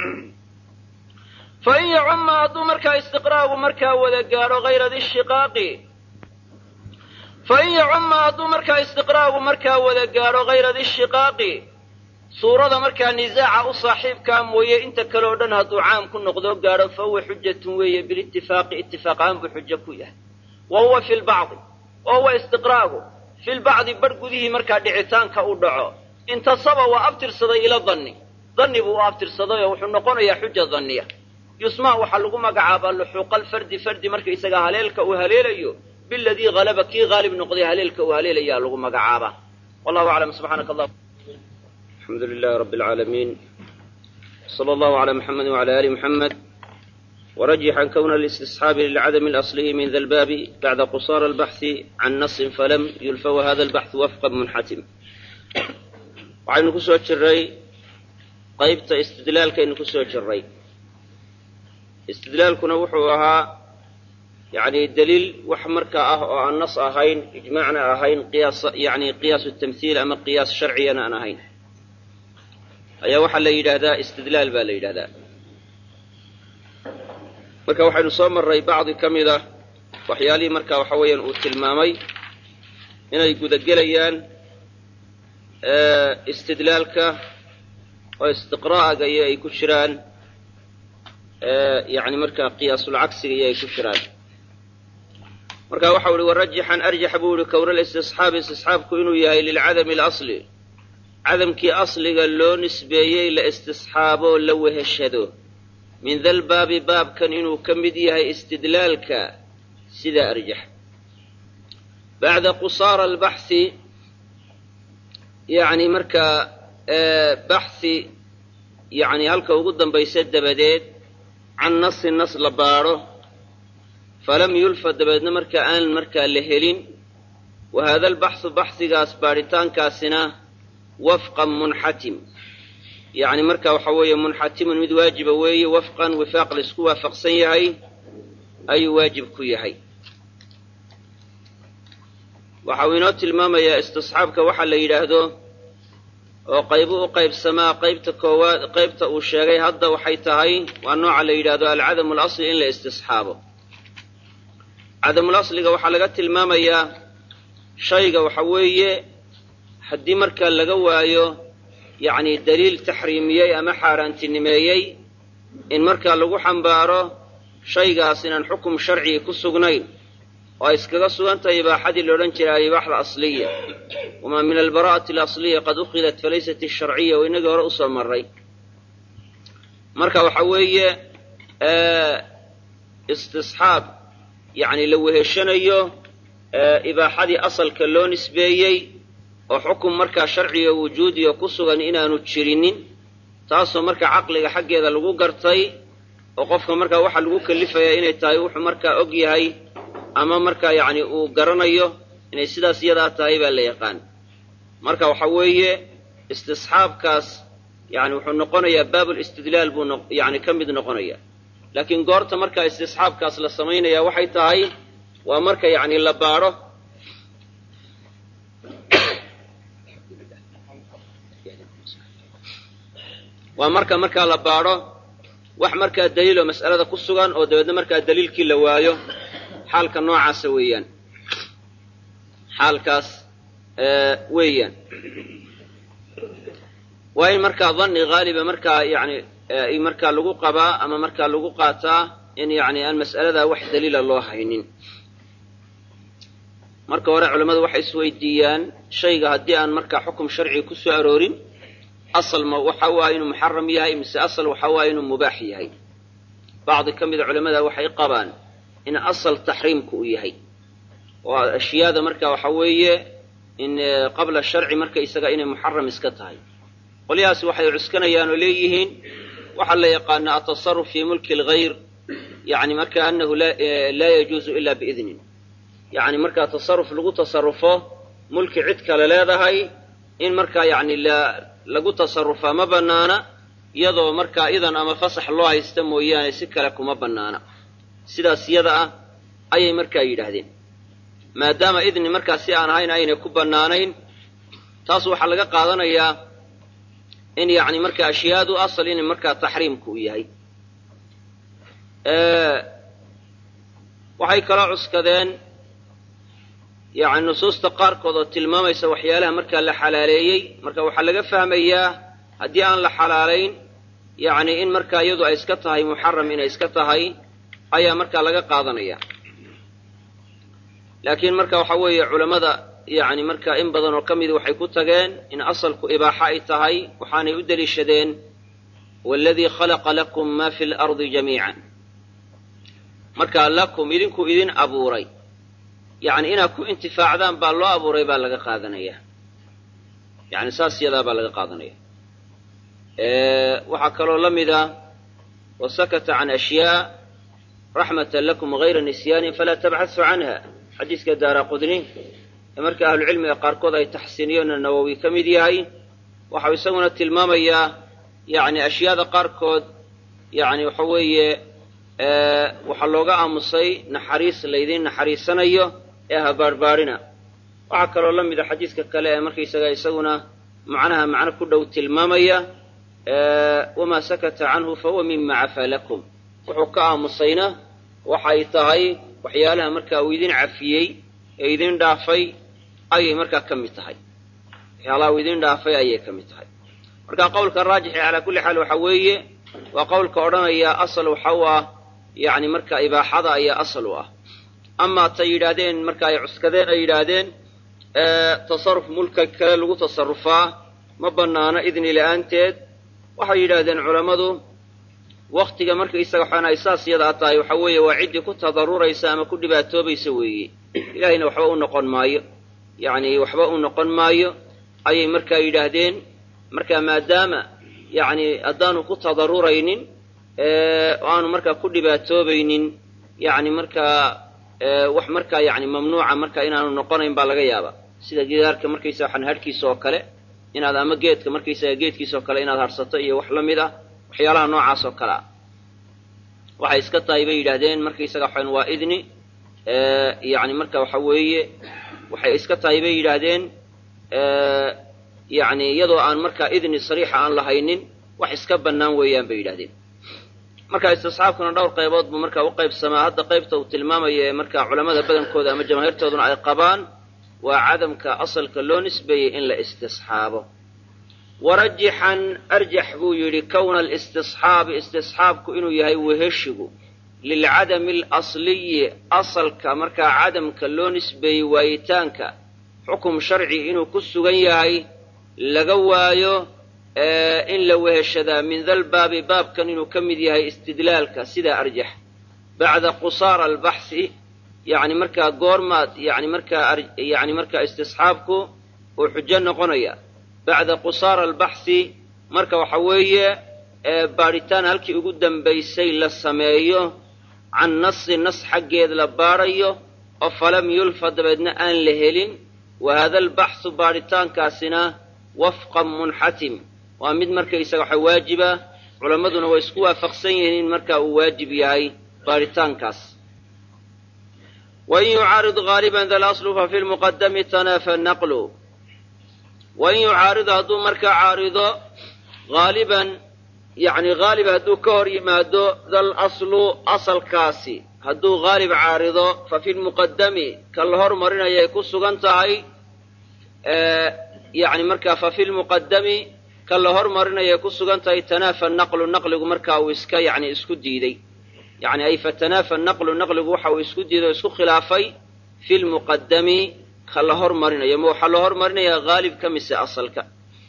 fain yacumma hadduu markaa istiqraagu markaa wada gaadho hayra di shiqaaqi fain yacumma hadduu markaa istiqraagu markaa wada gaadho hayra di shiqaaqi suurada markaa nisaaca u saaxiibkaa mooye inta kale o dhan hadduu caam ku noqdoo gaadho fa huwa xujatun weeye bilitifaaqi itifaaqaan buu xujo ku yahay wa huwa fi lbacdi wa huwa istiqraagu fi lbacdi barh gudihii markaa dhicitaanka u dhaco intasaba waa abtirsaday ila danni danni buu u abtirsaday oo wuxuu noqonayaa xuja danniya yusmaa waxaa lagu magacaabaa luxuuqa alfardi fardi markaysagaa haleelka uu haleelayo biladii halaba kii haalib noqday haleelka uu haleelayaa lagu magacaabaa wallahu aclam subxaanaka allah alxamdu lilahi rabbi alcaalamiin sala allahu calaa muxamedi wacala ali muxamed ورجحا كون الاستصحاب للعدم الأصلي من ذا الباب بعد قصار البحث عن نص فلم يلف وهذا البحث وفقا منحتم waxaynu ku soo jiray qaybta istidlaalkaynu ku soo jiray istidlaalkuna wuxuu ahaa yani daliil wax markaa ah oo aan nas ahayn ijmaacna ahayn qiyaas yani qiyaasu tamhiil ama qiyaas sharciyana aan ahayn ayaa waxaa la yidhaahdaa istidlaal baa la yidhahdaa marka waxaynu soo marray bacdi ka mid ah waxyaalihii marka waxa weeyaan uu tilmaamay inay gudagelayaan istidlaalka oo istiqra'aga iyo ay ku jiraan yani markaa qiyaasulcagsiga iyo ay ku jiraan marka waxau ihi warajixan arjax buu ihi kowna listisxaabi istisxaabku inuu yahay lilcadami alasli cadamkii asliga loo nisbeeyey la istisxaaboo la weheshado min dalbaabi baabkan inuu ka mid yahay istidlaalka sidaa arjax bacda qusaara albaxhi yani markaa baxhi yani halka ugu dambaysa dabadeed can nasi nas la baadho falam yulfa dabeedna markaa aan markaa la helin wa haada albaxhu baxhigaas baadhitaankaasina wafqan munxatim yani marka waxa weeye munxatimun mid waajiba weeye wafqan wifaaq laisku waafaqsan yahay ayuu waajib ku yahay waxa uu inoo tilmaamayaa istisxaabka waxa la yidhaahdo oo qaybu u qaybsamaa qaybta koowaad qaybta uu sheegay hadda waxay tahay waa nooca la yidhahdo alcadamu alasli in la istisxaabo cadamul asliga waxaa laga tilmaamayaa shayga waxa weeye haddii markaa laga waayo yacni daliil taxriimiyey ama xaaraantinimeeyey in markaa lagu xambaaro shaygaas inaan xukum sharcigi ku sugnayn oo ay iskaga sugan tahay ibaaxadii la odhan jiray alibaaxda asliya wamaa min albara'ati alasliya qad ukhidat falaysat asharciya oo inagii hore usoo marray marka waxa weeye istisxaab yacni la weheshanayo ibaaxadii asalka loo nisbeeyey oo xukum markaa sharciga wujuudiga ku sugan inaanu jirinin taasoo markaa caqliga xaggeeda lagu gartay oo qofka markaa waxaa lagu kalifayaa inay tahay wuxuu markaa og yahay ama markaa yacni uu garanayo inay sidaas iyadaa tahay baa la yaqaan marka waxa weeye istisxaabkaas yani wuxuu noqonayaa baabulistidlaal buu yani ka mid noqonaya laakiin goorta markaa istisxaabkaas la samaynaya waxay tahay waa marka yani la baadho waa marka markaa la baadho wax markaa daliiloo mas'alada ku sugan oo dabeedna markaa daliilkii la waayo xaalka noocaasa weeyaan xaalkaas weeyaan waa in markaa danni haaliba markaa yani markaa lagu qabaa ama markaa lagu qaataa in yani aan mas'aladaa wax daliila loo haynin marka hore culammadu waxay isweydiiyaan shayga haddii aan markaa xukum sharciga ku soo aroorin asal ma waxa waa inuu muxaram yahay mise asal waxa waa inuu mubaax yahay bacdi ka mida culamada waxay qabaan in asal taxriimku uu yahay oo ashyaada marka waxa weeye in qabla sharci marka isaga inay muxaram iska tahay qolyahaas waxay cuskanayaan oo leeyihiin waxaa la yaqaanaa atasaruf fii mulki lgayr yani marka anahu laa yajuuzu ila biidnin yani markaa tasaruf lagu tasarufo mulki cid kale leedahay in markaa yani lagu tasarufaa ma banaana iyadoo markaa idan ama fasax loo haysta mooyaane si kale kuma banaana sidaas yada ah ayay markaa yidhaahdeen maadaama idni markaa si aan ahayn aynay ku bannaanayn taas waxaa laga qaadanayaa in yani markaa ashyaadu asal in markaa taxriimku u yahay waxay kaloo cuskadeen yani nusuusta qaarkood oo tilmaamaysa waxyaalaha markaa la xalaaleeyey marka waxaa laga fahmayaa haddii aan la xalaalayn yani in markaa iyadu ay iska tahay muxaram inay iska tahay ayaa markaa laga qaadanaya laakiin marka waxa weeye culammada yani marka in badan oo ka midi waxay ku tageen in asalku ibaaxa ay tahay waxaanay u deliishadeen waladii khalaqa lakum ma fi lardi jamiican marka lakum idinku idin abuuray yani inaad ku intifaacdaan baa loo abuuray baa laga qaadanaya yani saas yadaa baa laga qaadanaya waxaa kaloo la mida wasakata can ashyaa raxmatan lakum gayra nisyaanin falaa tabxasu canha xadiiska daara qudni ee marka ahlucilmiga qaarkood ay taxsiiniyeenna nawowi ka mid yahay waxau isaguna tilmaamayaa yani ashyaada qaarkood yani waxa weeye waxaa looga aamusay naxariis laydiin naxariisanayo ee habaarbaarina waxaa kaloo la mida xadiiska kale ee markaysaga isaguna macnaha macno ku dhow tilmaamaya wamaa sakata canhu fahuwa mima cafaa lakum wuxuu ka aamusayna waxay tahay waxyaalaha markaa uu idin cafiyey ee idin dhaafay ayay markaa ka mid tahay waxyaalaha uu idin dhaafay ayay ka mid tahay marka qowlka raajixi calaa kulli xaal waxa weeye waa qowlka odhanaya asal waxa u ah yani marka ibaaxada ayaa asal u ah amaa tay yidhaahdeen marka ay cuskadeen ay yidhaahdeen tasaruf mulka kale lagu tasarufaa ma banaano idni la-aanteed waxay yidhaahdeen culammadu waktiga markaysaga waxaan ay saas yadaa tahay waxa weeye waa ciddii ku tadaruraysa ama ku dhibaatoobaysa weeye ilaahayna waxba u noqon maayo yacni waxba u noqon maayo ayay markaa yidhaahdeen marka maadaama yacni haddaanu ku tadaruraynin oo aanu markaa ku dhibaatoobaynin yacni markaa wax markaa yani mamnuuca marka inaanu noqonayn baa laga yaaba sida gidaarka markaysaga waxaan hadhkiisa oo kale inaad ama geedka markaysaga geedkiisa oo kale inaad harsato iyo wax la mid ah waxyaalaha noocaas oo kale ah waxay iska tahay bay yidhaahdeen markaysaga waxaan waa idni yani marka waxa weeye waxay iska tahay bay yidhaahdeen yani iyadoo aan markaa idni sariixa aan lahaynin wax iska bannaan weeyaan bay yidhahdeen marka istisxaabkuna dhowr qaybood buu markaa u qaybsamaa hadda qaybta uu tilmaamaya ee markaa culamada badankooda ama jamaahiirtooduna ay qabaan waa cadamka asalka loo nisbeeyey in la istisxaabo warajixan arjax buu yidhi kowna alistisxaabi istisxaabku inuu yahay weheshigu lilcadami alasliyi asalka markaa cadamka loo nisbeeyey waayitaanka xukum sharci inuu ku sugan yahay laga waayo in la weheshadaa min dalbaabi baabkan inuu ka mid yahay istidlaalka sidaa arjax bacda qusaara albaxsi yani markaa goormaad yani markaa yani markaa istisxaabku uu xujo noqonaya bacda qusaara albaxsi marka waxa weeye baadhitaan halkii ugu dambaysay la sameeyo can nasi nas xaggeed la baadhayo oo falam yulfa dabeedna aan la helin wa hada albaxsu baadhitaankaasina wafqan munxatim waa mid markaysaga waxa waajiba culammaduna way isku waafaqsan yihiin in markaa uu waajib yahay baaritaankaas wain yucaarid haaliban da laslu fa fi lmuqadami tanaafa naqlu wain yucaaridu hadduu markaa caarido haaliban yacni haalib hadduu ka hor yimaado dal aslu asalkaasi hadduu haalib caarido fa fi lmuqadami ka la hormarinayay ku sugan tahay yani markaa fa fi lmuqadami ka la hormarinayay ku sugan tahay tanaafa naqlu naqligu markaa uu iska yani isku diiday yani ay fatanaafa naqlu naqligu waxa uu isku diiday o isku khilaafay fi lmuqadami ka la hormarinayo ma waxaa loo hormarinayaa haalib ka mise asalka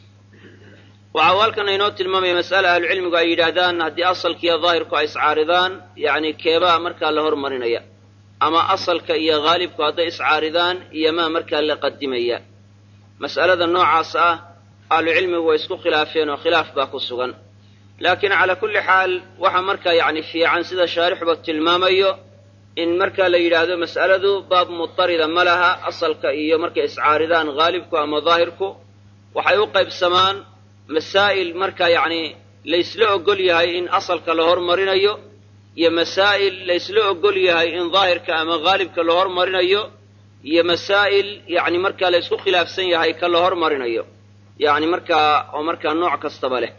waxau halkan inoo tilmaamaya mas'ale ahlucilmigu ay yidhaahdaan haddii asalkiiyo daahirku ay iscaaridaan yani keebaa markaa la hormarinaya ama asalka iyo haalibku hadday iscaaridaan iyo maa markaa la qadimaya mas'alada noocaas ah ahlucilmigu way isku khilaafeen oo khilaaf baa ku sugan laakiin calaa kulli xaal waxa markaa yani fiican sida shaarixuba tilmaamayo in markaa la yidhaahdo mas'aladu baab mutarida ma laha asalka iyo markay iscaaridaan haalibku ama daahirku waxay u qaybsamaan masaa'il markaa yacni laysla ogol yahay in asalka la hormarinayo iyo masaa'il laysla ogol yahay in daahirka ama haalibka la hormarinayo iyo masaa'il yacni markaa laysku khilaafsan yahay ka la hormarinayo yacni markaa oo markaa nooc kastaba leh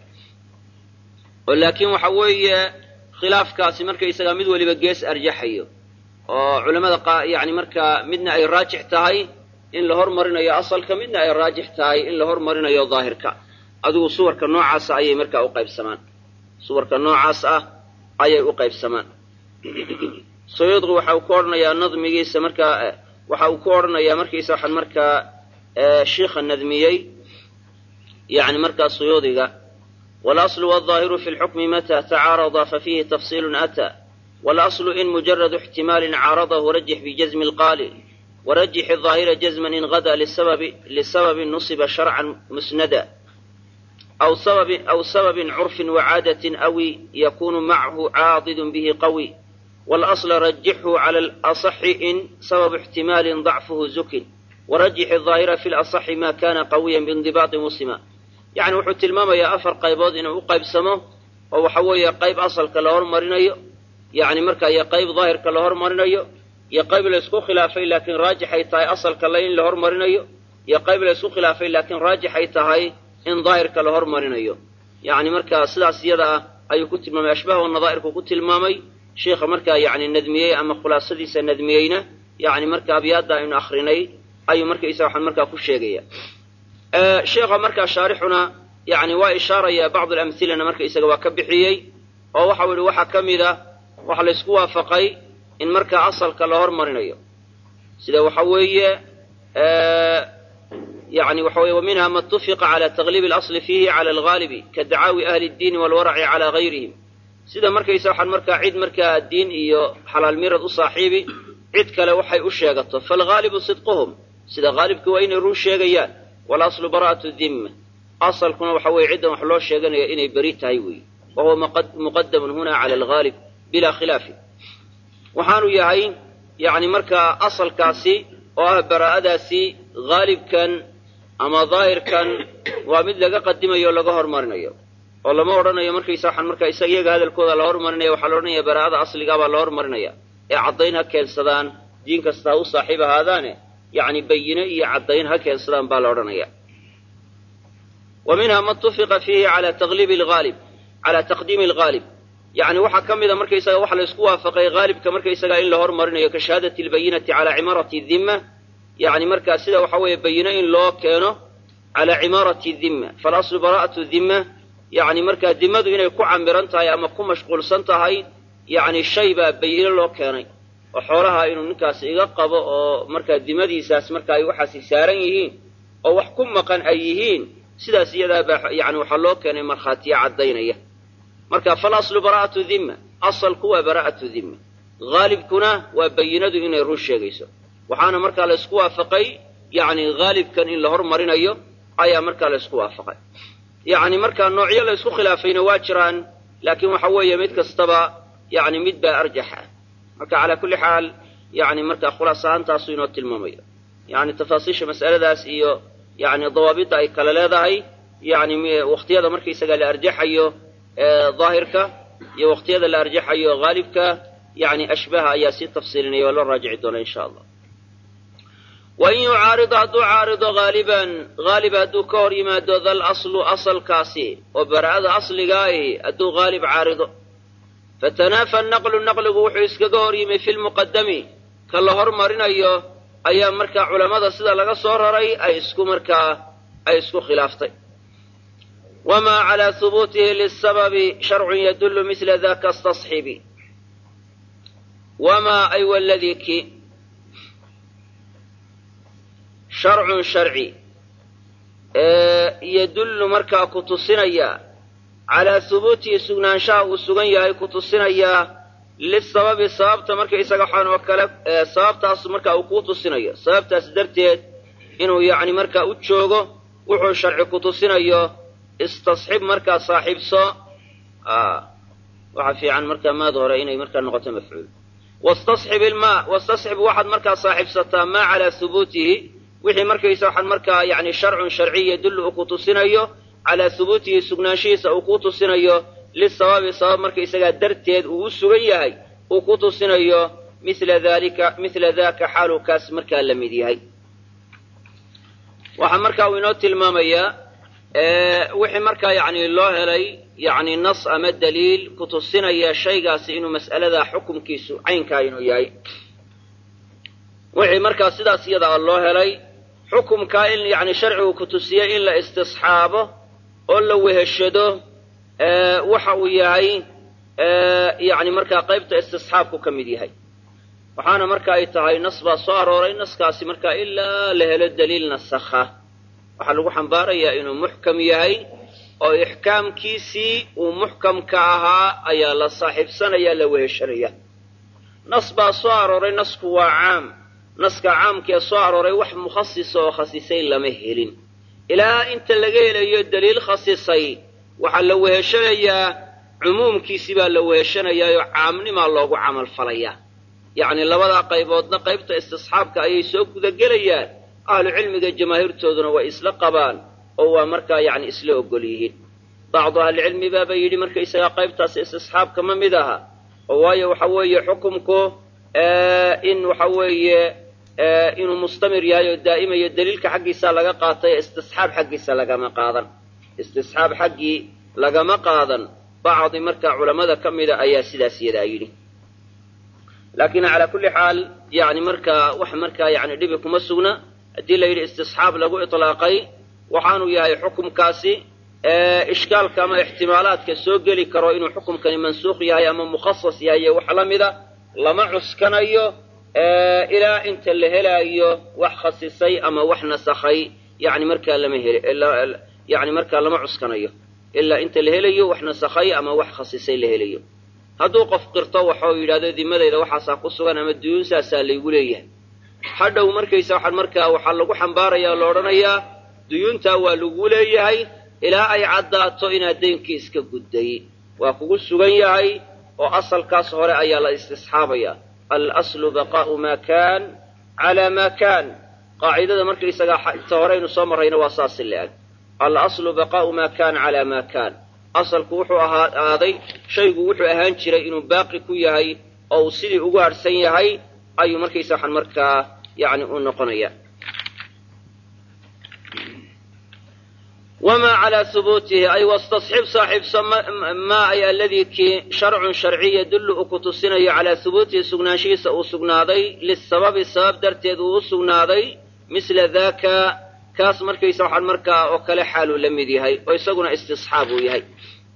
oo laakiin waxa weeye khilaafkaasi markaysagaa mid weliba gees arjaxayo oo culammada qa yacni markaa midna ay raajix tahay in la hormarinayo asalka midna ay raajix tahay in la hormarinayo daahirka adigu suwarka noocaasa ayay markaa u qaybsamaan suwarka noocaas ah ayay u qaybsamaan suyuudqi waxa uu ku odhanayaa nadmigiisa markaa waxa uu ku odhanayaa markiisa waxaan markaa shiikha nadmiyey yani markaa suyuudiga walaslu waldaahiru fi lxukmi mata tacaarada fafiihi tafsiilun ataa walaslu in mujaradu ixtimaalin caaradahu rajix bijazmi lqaali warajix aahira jazman in gada lisababin nusiba sharcan musnada أو سبب أو سبب عرف وعادة أوي يكون معه عاضد به قوي والأصل رجحه على الأصح إن سبب احتمال ضعفه زك ورجح الظاهر في الأصح ما كان قويا بانضباط مسلما يعني وحو تلماما يا أفر قيبود إنه قيب سمو أو حوي قيب أصل كالهور مرينيو يعني مركا يا قيب ظاهر كالهور مرينيو يا قيب لسكو خلافي لكن راجح يتاي أصل كاللين لهور مرينيو يا قيب لسكو خلافي لكن راجح يتاي in daahirka la hormarinayo yacni markaa sidaas iyada ah ayuu ku tilmaamay ashbaha wa nadaa'irku ku tilmaamay sheikha markaa yani nadmiyey ama khulaasadiisa nadmiyeyna yani marka abyaadda aynu akrinay ayuu markaysa waxaan markaa ku sheegaya sheikha markaa shaarixuna yani waa ishaaraya bacd alamhilana marka isaga waa ka bixiyey oo waxau yihi waxaa ka mid a waxa laysku waafaqay in markaa asalka la hormarinayo sida waxa weeye يعني وحوي ومنها ما اتفق على تغليب الأصل فيه على الغالب كدعاوي أهل الدين والورع على غيرهم سيدا مركا يسوحا مركا عيد مركا الدين إيو حلال ميرد أصاحيبي عيد كلا وحي أشيغط فالغالب صدقهم سيدا غالب كوين يرون شيغيان والأصل براءة الذمة أصل كنا وحوي عيدا وحلو شيغان إني بريت هايوي وهو مقدم هنا على الغالب بلا خلاف وحانو يهين يعني مركا أصل كاسي وأه براءة سي غالب كان ama daahirkan waa mid laga qadimayo o laga hormarinayo oo lama odhanayo markaysa waxaan markaa isaga iyaga hadalkooda la hormarinaya waxaa la odhanaya baraa'ada asligaa baa la hormarinaya ee caddayn ha keensadaan diin kasta ha u saaxiib ahaadaane yacni bayine iyo caddayn ha keensadaan baa la odhanaya wa minha ma tufiqa fiihi ala tagliibi alghaalib cala taqdiimi alghaalib yacni waxaa ka mida markaysaga waxa la isku waafaqay haalibka markaysaga in la hormarinayo ka shahaadati albayinati cala cimaarati dhimma يعني مركا سيدا وحوي بينا إن لو كانوا على عمارة الذمة فالأصل براءة الذمة يعني مركا ذمة إن يكون عمران تهي أما كون مشغول سنتهي يعني الشيء بينا لو كانوا وحورها إنه نكاس إغاقب مركا ذمة دي ساس مركا يوحس سارن يهين أو وحكم مقان أيهين سيدا سيدا يعني وحلو كان مرخاتي عدين مركا فالأصل براءة الذمة أصل كوا براءة الذمة غالب كنا وبينا إن يروش يغيسو waxaana markaa la isku waafaqay yani haalibkan in la hormarinayo ayaa markaa la isku waafaqay yani markaa noocyo la isku khilaafayna waa jiraan laakiin waxa weeye mid kastaba yani mid baa arjaxa marka calaa kulli xaal yani markaa khulaas ahaantaasu inoo tilmaamayo yani tafaasiisha mas'aladaas iyo yani dawaabidda ay kale leedahay yani waqtiyada markaysaga la arjaxayo daahirka iyo waqtiyada la arjaxayo haalibka yani ashbaha ayaa sii tafsiilinaya waa loo raajici doona insha allah wain yucaarido hadduu caarido haaliban haalib hadduu ka hor yimaado dal aslu asalkaasi oo bara'ada asligaahi hadduu haalib caarido fatanaafa naqlu naqligu wuxuu iskaga hor yimi fi lmuqadami ka la hormarinayo ayaa markaa culammada sida laga soo raray ay isku markaa ay isku khilaaftay wamaa calaa hubuutihi lisababi sharcun yadullu misla daka stasxibi wamaa ay waladii ki sharcun sharci yadullu markaa ku tusinaya calaa hubuutihi sugnaanshaha uu sugan yahay ku tusinayaa lisababi sababta markaysaga waxaan oo kale sababtaas markaa uu kuu tusinayo sababtaas darteed inuu yacni markaa u joogo wuxuu sharci ku tusinayo istasxib markaa saaxiibso waxa fiican markaa maad hore inay markaa noqoto mafcuul wastasxib ilmaa wastasxib waxaad markaa saaxiibsataa maa calaa hubuutihi wixii markaysa waxaan markaa yani sharcun sharciy yadullu uu ku tusinayo calaa hubuutihi sugnaanshihiisa uu ku tusinayo lisababi sabab markaysagaa darteed uu u sugan yahay uu ku tusinayo mila dalika mila daka xaaluu kaas markaa la mid yahay waxaa markaa uu inoo tilmaamayaa wixii markaa yani loo helay yani nas ama daliil ku tusinaya shaygaasi inuu mas'alada xukumkiisu caynkaa inuu yahay wixii markaa sidaas iyadaa loo helay xukumkaa in yani sharcigu ku tusiye in la istisxaabo oo la weheshado waxa uu yahay yani markaa qaybta istisxaabku ka mid yahay waxaana marka ay tahay nas baa soo arooray naskaasi markaa ilaa la helo daliil nasakha waxaa lagu xambaarayaa inuu muxkam yahay oo ixkaamkiisii uu muxkamka ahaa ayaa la saaxiibsanaya la weheshanaya nas baa soo arooray nasku waa caam naska caamkee soo arooray wax mukhasisa oo khasisay lama helin ilaa inta laga helayo daliil khasisay waxaa la weheshanayaa cumuumkiisii baa la weheshanayaayoo caamnimaa loogu camal falayaa yacni labadaa qayboodna qaybta istisxaabka ayay soo gudagelayaan ahlu cilmiga jamaahiirtooduna way isla qabaan oo waa markaa yacni isla ogol yihiin bacdu ahlicilmi baaba yidhi markaysagaa qaybtaas istisxaabka ma mid aha oo waayo waxa weeye xukumku in waxa weeye inuu mustamir yahay oo daa'imayo daliilka xaggiisa laga qaatay istisxaab xaggiisa lagama qaadan istisxaab xaggii lagama qaadan bacdi markaa culammada ka mida ayaa sidaas yadaa yidhi laakiin calaa kulli xaal yani markaa wax markaa yani dhibi kuma sugna haddii la yidhi istisxaab lagu itlaaqay waxaanu yahay xukumkaasi ishkaalka ama ixtimaalaadka soo geli karo inuu xukumkani mansuukh yahay ama mukhasas yahay iyo wax la mida lama cuskanayo ilaa inta la helaayo wax khasisay ama wax nasakhay yani markaa lama hel yani markaa lama cuskanayo ilaa inta la helayo wax nasakhay ama wax khasisay la helayo hadduu qof qirto waxau yidhahdo dimadayda waxaasaa ku sugan ama duyuunsaasaa laygu leeyahay hadhow markaysa waxaan markaa waxaa lagu xambaaraya o la odhanayaa duyuuntaa waa lagu leeyahay ilaa ay caddaato inaad daynkii iska gudday waa kugu sugan yahay oo asalkaas hore ayaa la istisxaabaya alaslu baqaa'u maa kaan calaa maa kaan qaacidada markaysagaa ta horeynu soo marrayna waa saasi le-ag alaslu baqaa'u maa kaan calaa maa kaan asalku wuxuu ahaaday shaygu wuxuu ahaan jiray inuu baaqi ku yahay oo uu sidii ugu harhsan yahay ayuu markaysa waxaan markaa yani u noqonaya wamaa calaa hubuutihi ay wastasxib saaxiibso maa ay aladii kii sharcun sharciy yadullu uu ku tusinayo calaa hubuutihi sugnaanshihiisa uu sugnaaday lisababi sabab darteed uu u sugnaaday misla daaka kaas markaysa waxaan markaa oo kale xaaluu la mid yahay oo isaguna istisxaab uu yahay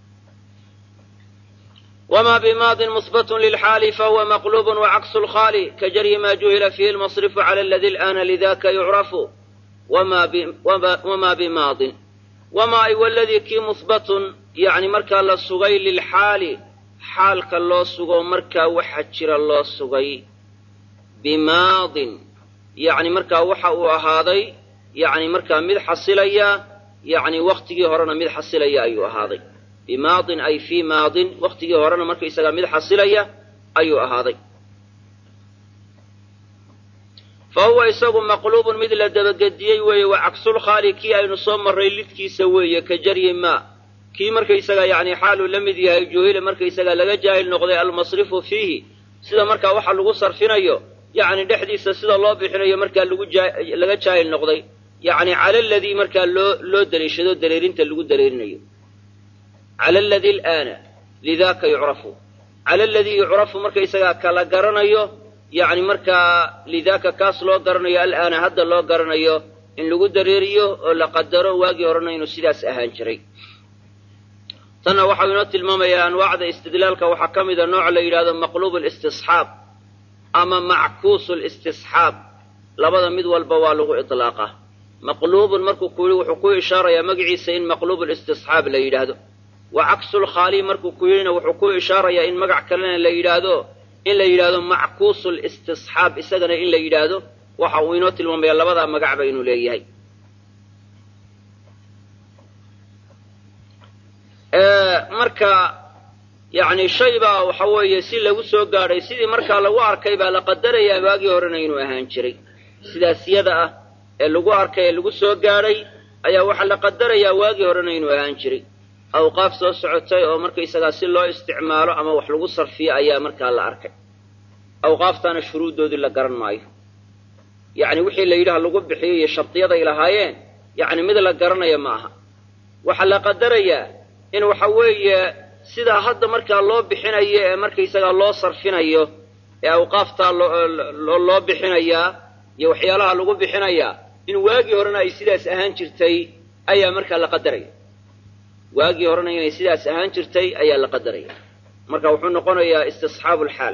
wma bmaadin musbat lilxaali fahuwa maqlub wacaksu lkhaali kajaryi ma juhila fihi lmasrifu cala aladi alana lidaka yucrafu wama bimaadin wamaa ay waladii kii musbatun yani markaa la sugay lilxaali xaalka loo sugo markaa waxa jira loo sugay bimaadin yani markaa waxa uu ahaaday yani markaa mid xasilaya yani waktigii horena mid xasilaya ayuu ahaaday bimaadin ay fii maadin waktigii horena markaysagaa mid xasilaya ayuu ahaaday fa huwa isagu maqluubun mid la dabagediyey weeye wa cagsulkhaali kii aynu soo marray lidkiisa weeye ka jaryi maa kii markaysaga yacni xaaluu la mid yahay juhila markaysaga laga jaahil noqday almasrifu fiihi sida markaa waxa lagu sarfinayo yacni dhexdiisa sida loo bixinayo markaa lagu laga jaahil noqday yacni cala aladii markaa loo loo daliishado dareerinta lagu dareerinayo cala aladii alaana lidaaka yucrafu cala aladii yucrafu markaysagaa kala garanayo yacni markaa lidaaka kaas loo garanayo alaana hadda loo garanayo in lagu dareeriyo oo la qadaro waagii horena inuu sidaas ahaan jiray tanna waxau inoo tilmaamayaa anwaacda istidlaalka waxaa ka mida nooc la yidhahdo maqluub listisxaab ama mackuusu listisxaab labada mid walba waa lagu iطlaaqaa maqluubun markuu ku yidhi wuxuu ku ishaarayaa magaciisa in maqluub listisxaab la yidhaahdo wa cagsulkhaali markuu ku yidhina wuxuu ku ishaarayaa in magac kalena la yidhaahdo in la yidhaahdo mackuusu listisxaab isagana in la yidhaahdo waxa uu inoo tilmaamaya labadaa magacba inuu leeyahay marka yacni shay baa waxa weeye si lagu soo gaadhay sidii markaa lagu arkay baa la qadarayaa waagii horena inuu ahaan jiray sidaas yada ah ee lagu arkay ee lagu soo gaadhay ayaa waxaa la qadarayaa waagii horena inuu ahaan jiray awqaaf soo socotay oo markaysagaa si loo isticmaalo ama wax lagu sarfiyo ayaa markaa la arkay awqaaftaana shuruuddoodii la garan maayo yacni wixii la yidhaha lagu bixiyo iyo shardiyaday lahaayeen yacni mid la garanaya ma aha waxaa la qadarayaa in waxa weeye sidaa hadda markaa loo bixinayo ee markaysagaa loo sarfinayo ee awqaaftaa loo bixinayaa iyo waxyaalaha lagu bixinayaa in waagii horena ay sidaas ahaan jirtay ayaa markaa la qadaraya waagii horena inay sidaas ahaan jirtay ayaa la qadaraya marka wuxuu noqonayaa istisxaabu lxaal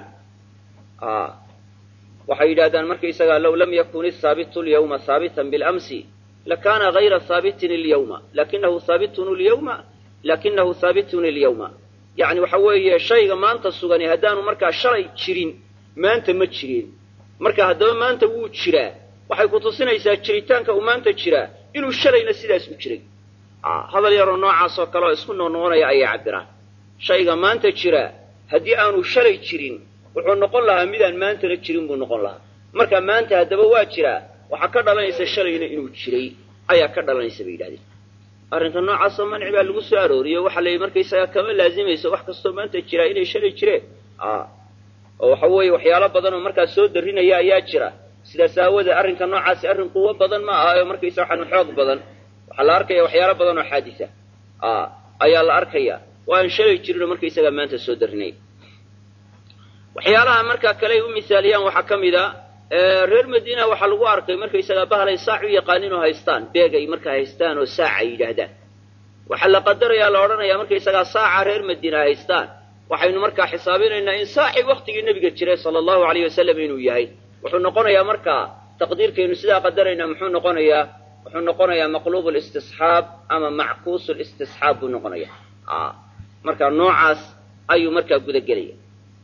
waxay yidhahdaan markaysagaa low lam yakun isaabitu lyawma haabitan bilamsi lakana hayra haabitin ilyawma lakinahu haabitun lyawma lakinahu haabitun ilyawma yacni waxa weeye shayga maanta sugani haddaanu markaa shalay jirin maanta ma jireen marka haddaba maanta wuu jiraa waxay ku tusinaysaa jiritaanka uu maanta jiraa inuu shalayna sidaas u jiray hadal yaroo noocaas oo kale oo isku noqnoqonaya ayay cabbiraan shayga maanta jiraa haddii aanu shalay jirin wuxuu noqon lahaa midaan maantana jirin buu noqon lahaa marka maanta haddaba waa jiraa waxaa ka dhalanaysa shalayna inuu jiray ayaa ka dhalanaysa bay yidhahdeen arrinka noocaasoo manci baa lagu soo arooriyo waxaa la yidhi markaysagaa kama laazimayso wax kastoo maanta jiraa inay shalay jireen oo waxa weeye waxyaalo badan oo markaa soo darrinaya ayaa jira sidaas aawoodee arrinka noocaasi arrin quwo badan ma aha oo markaysa waxaan xoog badan waxaa la arkaya waxyaalo badan oo xaadisa ayaa la arkaya waa aan shalay jirinoo markaysagaa maanta soo darrinaya waxyaalaha markaa kale ay u misaaliyaan waxaa ka mid a reer madiina waxaa lagu arkay markaysagaa bahalay saac u yaqaanin oo haystaan beeg ay markaa haystaan oo saac ay yidhaahdaan waxaa la qadarayaa la odhanayaa markaysagaa saaca reer madiina haystaan waxaynu markaa xisaabinaynaa in saacii waktigii nebiga jiray sala allahu alayh wasalam inuu yahay wuxuu noqonayaa markaa taqdiirkaynu sidaa qadaraynaa muxuu noqonayaa wuxuu noqonayaa maqluub listisxaab ama mackuus listisxaab buu noqonaya marka noocaas ayuu markaa gudagelaya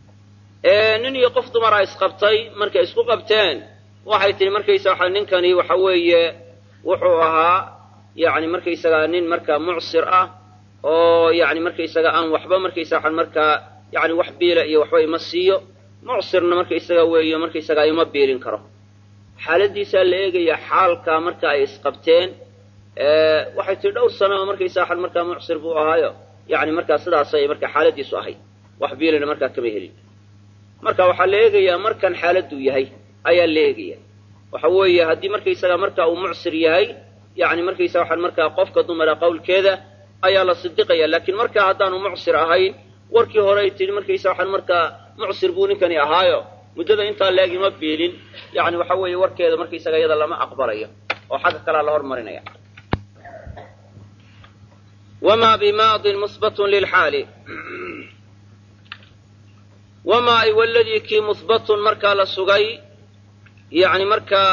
nin iyo qof dumara isqabtay markay isku qabteen waxay tihi markaysa waxa ninkani waxa weeye wuxuu ahaa yani markaysagaa nin markaa mucsir ah oo yani markaysaga aan waxba markaysa waxaan markaa yani wax biila iyo waxba ima siiyo mucsirna markaysaga weeyo markaysagaa ima biilin karo xaaladiisaa la eegaya xaalka marka ay isqabteen waxay tihi dhowr sano oo markaysa waxaan markaa mucsir buu ahaayo yani markaa sidaasay markaa xaaladiisu ahayd wax biilina markaa kama helin marka waxaa la eegayaa markan xaaladuu yahay ayaa la eegaya waxa weeye haddii markaysaga marka uu mucsir yahay yani markaysa waxaan markaa qofka dumara qawlkeeda ayaa la sidiqaya laakiin markaa haddaanu mucsir ahayn warkii hore ay tihi markaysa waxaan markaa mucsir buu ninkani ahaayo muddada intaa leeg ima biilin yani waxa weeye warkeeda markaysaga iyada lama aqbalayo oo xagga kalea la hormarinaya wma bimaadin musbatun lilxaali wamaa ay waladii kii musbatun markaa la sugay yani markaa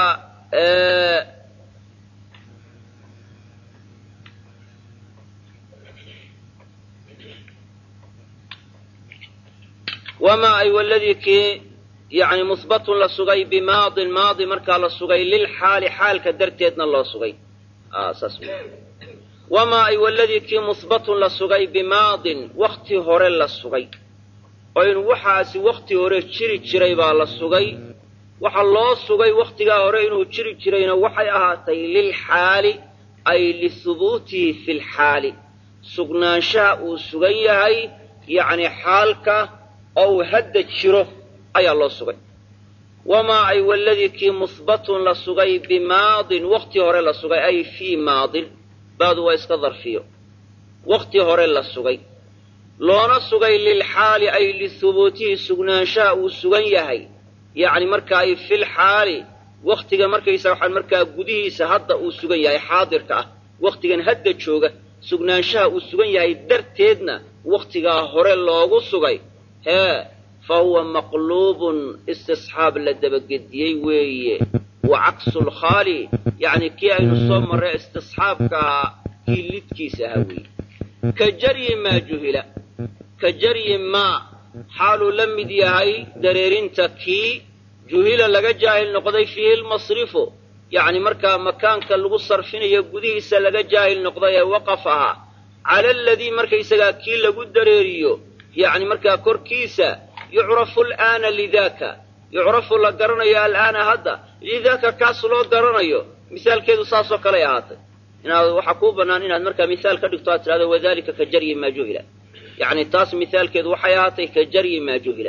wamaa ay waladii kii yani musbatun la sugay bimaadin maadi markaa la sugay lilxaali xaalka darteedna loo sugay saas wamaa ay waladii kii musbatun la sugay bimaadin wakti hore la sugay oo in waxaasi wakti hore jiri jiray baa la sugay waxa loo sugay wakhtigaa hore inuu jiri jirayna waxay ahaatay lilxaali ay lihubuutihi fi lxaali sugnaanshaha uu sugan yahay yacni xaalka oo uu hadda jiro ayaa loo sugay wamaa ay waladii kii muhbatun la sugay bimaadin wakhti hore la sugay ay fii maadin baadu waa iska darfiyo wakhti hore la sugay loona sugay lilxaali ay lihubuutihi sugnaanshaha uu sugan yahay yacni markaa ay fil xaali wakhtiga markaysa waxaan markaa gudihiisa hadda uu sugan yahay xaadirka ah wakhtigan hadda jooga sugnaanshaha uu sugan yahay darteedna wakhtigaa hore loogu sugay hee fa huwa maqluubun istisxaab la dabagediyey weeye wa caksu lkhaali yacni kii aynu soo marray istisxaabka ahaa kii lidkiisa ahaa weeye ka jaryi maa juhila ka jaryi maa xaaluu la mid yahay dareerinta kii juhila laga jaahil noqday fiihi lmasrifu yacni markaa makaanka lagu sarfinayo gudihiisa laga jaahil noqday ee waqaf ahaa cala aladii markaysagaa kii lagu dareeriyo yacni markaa korkiisa yucrafu alaana lidaaka yucrafu la garanayo al'aana hadda lidaaka kaas loo garanayo misaalkeedu saasoo kaley ahaatay inaad waxaa kuu bannaan inaad markaa mihaal ka dhigto aad tidhahdo wadalika ka jaryi maa juhila yacni taas mihaalkeedu waxay ahaatay ka jaryi maa juhila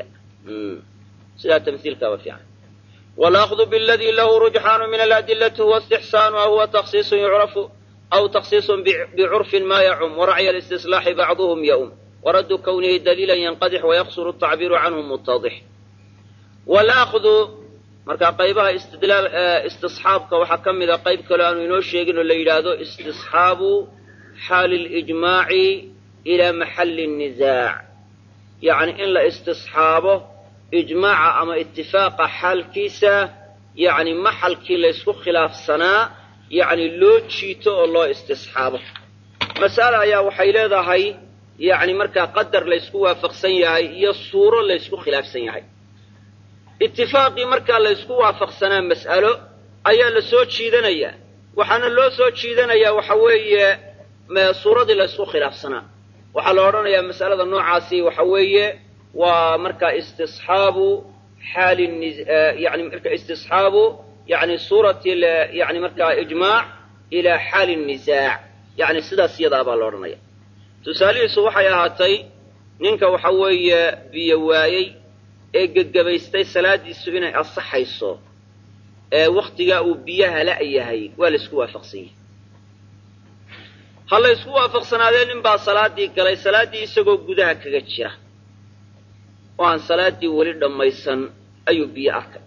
sidaa tamhiilkaaba fiican walaakdu biladii lahu rujxaanu min aladilati huwa istixsaanu aw huwa taksiisun yucrafu aw taksiisun bicurfin ma yacum waracya listislaaxi bacduhum yaum waraddu kownihi daliilan yanqadix wayaqsuru atacbiiru canhu mutadix walaakdu markaa qaybaha istidlaal istisxaabka waxaa ka mida qayb kale aanu inoo sheegin oo la yidhaahdo istisxaabu xaali lijmaaci ilaa maxalli nnisaac yacni in la istisxaabo ijmaaca ama itifaaqa xaalkiisa yacni maxalkii laysku khilaafsanaa yacni loo jiito oo loo istisxaabo mas'ale ayaa waxay leedahay yacni markaa qadar laysku waafaqsan yahay iyo suuro laysku khilaafsan yahay itifaaqii markaa laysku waafaqsanaa mas'alo ayaa la soo jiidanayaa waxaana loo soo jiidanayaa waxa weeye suuradii laysku khilaafsanaa waxaa la odhanayaa mas'alada noocaasi waxa weeye waa markaa istisxaabu xaali yani marka istisxaabu yani suurati yani markaa ijmaac ilaa xaali nisaac yani sidaas iyadaa baa la odhanaya tusaalihiisu waxay ahaatay ninka waxa weeye biyo waayey ee gegabaystay salaadiisu inay asaxayso ee wakhtigaa uu biyaha la'yahay waa laysku waafaqsan yahay ha laysku waafaqsanaadee nin baa salaaddii galay salaaddii isagoo gudaha kaga jira oo aan salaaddii weli dhammaysan ayuu biyo arkay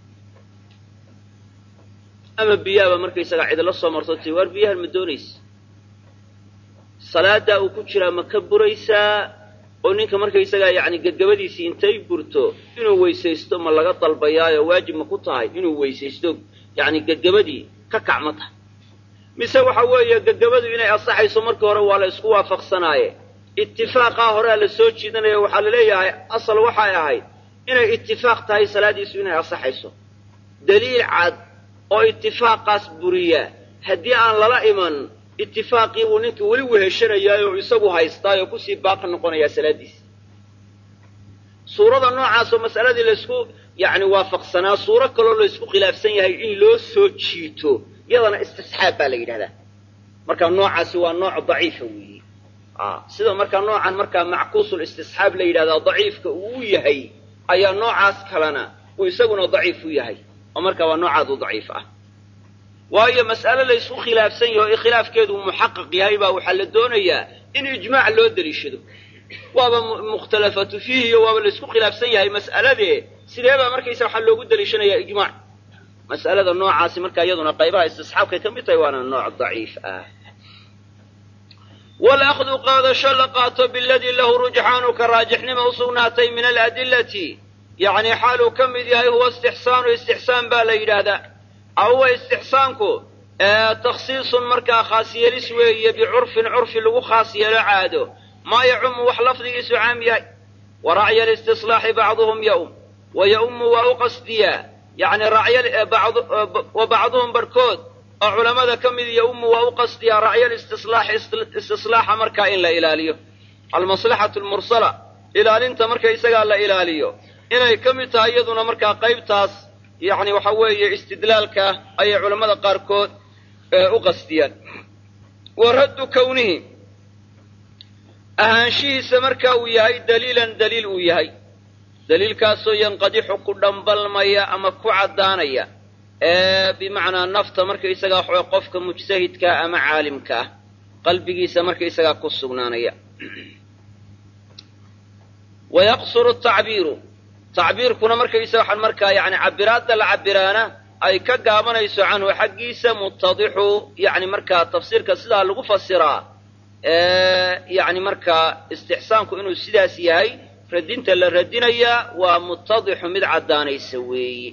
ama biyaaba markaysagaa cidla soo marto tii waar biyahan ma doonaysa salaaddaa uu ku jiraa ma ka buraysaa oo ninka markaysagaa yacni gegabadiisii intay burto inuu weysaysto ma laga dalbayaayo waajib ma ku tahay inuu weysaysto yacni gegabadii ka kac ma tahay mise waxa weeye gegabadu inay asaxayso markii hore waa la isku waafaqsanaaye itifaaqaa horea la soo jiidanaya waxaa la leeyahay asal waxay ahayd inay itifaaq tahay salaadiisu inay asaxayso daliil cad oo itifaaqaas buriya haddii aan lala iman itifaaqii buu ninkii weli weheshanayaa oo isagu haystaayoo kusii baaqi noqonayaa salaaddiisa suurada noocaasoo mas'aladii laysku yacni waafaqsanaa suuro kaloo laysku khilaafsan yahay in loo soo jiito yadana istisxaab baa la yidhahdaa marka noocaasi waa nooc daciifa weeye sida markaa noocan markaa mackuusul istisxaab la yidhahdaa daciifka uu yahay ayaa noocaas kalena uu isaguna daciif u yahay oo markaa waa noocaadu daciif ah waayo mas'ale laysku khilaafsan yaho ee khilaafkeedu muxaqaq yahay baa waxaa la doonayaa in ijmaac loo deliishado waaba mukhtalafatu fiihi iyo waaba laysku khilaafsan yahay mas'aladee sidee baa markaysa waxaa loogu deliishanayaa ijmaac mas'alada noocaasi markaa iyaduna qaybaha istisxaabkay ka mid tahay waana nooc daciif ah walahdu qaadasho la qaato biladii lahu rujxaanu ka raajixnima u sugnaatay min aladillati yacni xaaluu ka mid yahay huwa istixsaanu istixsaan baa la yidhaahdaa aw huwa istixsaanku takhsiisun markaa khaas yeelis weeye bicurfin curfi lagu khaas yeelo caado maa yacumu wax lafdigiisu caam yahay wa racya listislaaxi bacduhum yaum wa yaumu waa u qasdiyaa yacni wa bacduhum barhkood oo culammada ka mid yaumu waa u qasdiyaa racya listislaaxi istislaaxa markaa in la ilaaliyo almaslaxatu lmursala ilaalinta marka isagaa la ilaaliyo inay ka mid tahay iyaduna markaa qaybtaas yacni waxa weeye istidlaalka ayay culammada qaarkood u qastiyaan wa raddu kownihi ahaanshihiisa marka uu yahay daliilan daliil uu yahay daliilkaasoo yanqadixu ku dhambalmaya ama ku caddaanaya ee bimacnaa nafta markaysagaa waxaway qofka mujtahidkaa ama caalimka ah qalbigiisa markaysagaa ku sugnaanaya wa yaqsuru tacbiiru tacbiirkuna markaysaga waxaan markaa yani cabiraadda la cabiraana ay ka gaabanayso canhu xaggiisa muttadixu yani markaa tafsiirka sidaa lagu fasiraa yani markaa istixsaanku inuu sidaas yahay radinta la radinayaa waa muttadixu mid caddaanaysa weeye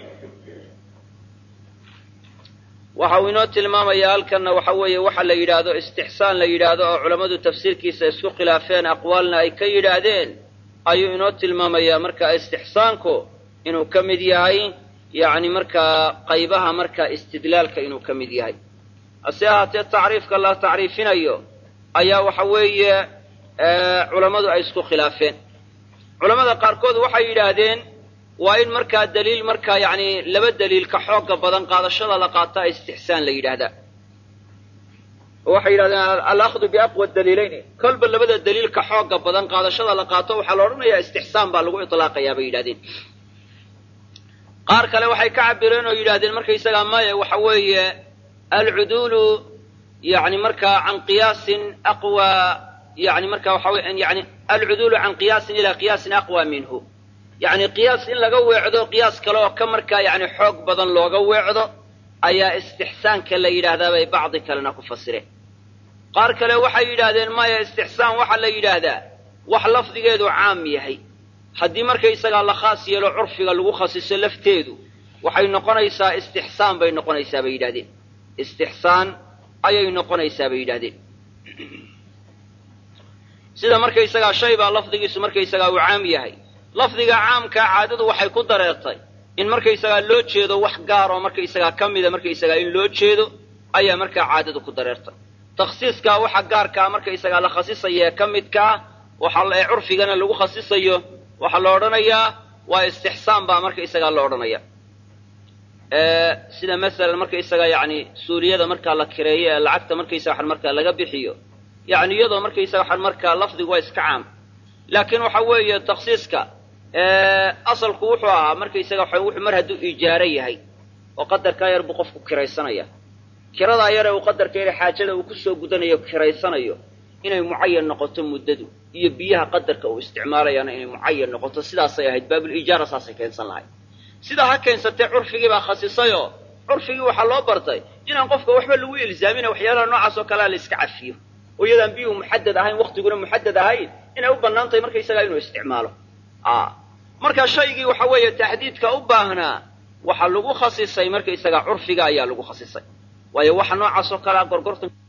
waxa uu inoo tilmaamayaa halkanna waxa weeye waxa la yidhaahdo istixsaan la yidhaahdo oo culammadu tafsiirkiisa isku khilaafeen aqwaalna ay ka yidhaahdeen ayuu inoo tilmaamayaa marka istixsaanku inuu ka mid yahay yacni markaa qaybaha marka istidlaalka inuu ka mid yahay hase ahaatee tacriifka la tacriifinayo ayaa waxa weeye culammadu ay isku khilaafeen culammada qaarkood waxay yidhaahdeen waa in markaa daliil markaa yacni laba daliil ka xooga badan qaadashada la qaataa istixsaan la yidhaahdaa waxay yidhahdeen alakhdu biaqwa daliilayni kolba labada daliil ka xooga badan qaadashada la qaato waxaa la odhanayaa istixsaan baa lagu itlaaqayaa bay yidhahdeen qaar kale waxay ka cabireen oo yidhahdeen markaysagaa maya waxa weeye alcuduulu yani markaa can qiyaasin aqwa yani marka waxa wey yani alcuduulu can qiyaasin ilaa qiyaasin aqwa minhu yacni qiyaas in laga weecdo qiyaas kale oo ka markaa yani xoog badan looga weecdo ayaa istixsaanka la yidhaahdaa bay bacdi kalena ku fasireen qaar kale waxay yidhaahdeen maya istixsaan waxaa la yidhaahdaa wax lafdigeedu caam yahay haddii markaysagaa la khaas yeelo curfiga lagu khasiso lafteedu waxay noqonaysaa istixsaan bay noqonaysaa bay yidhahdeen istixsaan ayay noqonaysaa bay yidhahdeen sida markaysagaa shay baa lafdigiisu markaysagaa uu caam yahay lafdiga caamkaa caadadu waxay ku dareertay in markaysagaa loo jeedo wax gaar oo markaysagaa ka mida markaysagaa in loo jeedo ayaa markaa caadadu ku dareertay takhsiiskaa waxa gaarkaa markaysagaa la khasisaya ee ka midkaa waxa ee curfigana lagu khasisayo waxaa la odhanayaa waa istixsaan baa markaysagaa la odhanaya sida masalan markaysaga yani suuriyada markaa la kireeyo ee lacagta markaysaga waxan markaa laga bixiyo yani iyadoo markaysaga waxan markaa lafdigu waa iska caam laakiin waxa weeye takhsiiska asalku wuxuu ahaa markaysaga waxa wuxuu mar hadduu ijaaro yahay oo qadarkaa yar buu qofku kiraysanaya kiradaa yare uu qadarka yare xaajada uu kusoo gudanayo kiraysanayo inay mucayan noqoto muddadu iyo biyaha qadarka uu isticmaalayaana inay mucayan noqoto sidaasay ahayd baabulijaara saasay keensan lahayd sidaa ha keensatee curfigii baa khasisayoo curfigii waxaa loo bartay inaan qofka waxba lagu ilzaamina waxyaalaha noocaas oo kalea la iska cafiyo oo iyadaan biyuhu muxadad ahayn waktiguna muxadad ahayn inay u bannaan tahay markaysagaa inuu isticmaalo marka shaygii waxa weeye taxdiidka u baahnaa waxaa lagu khasisay markaysagaa curfiga ayaa lagu khasisay waayo waxa noocaas oo kalea gorgortan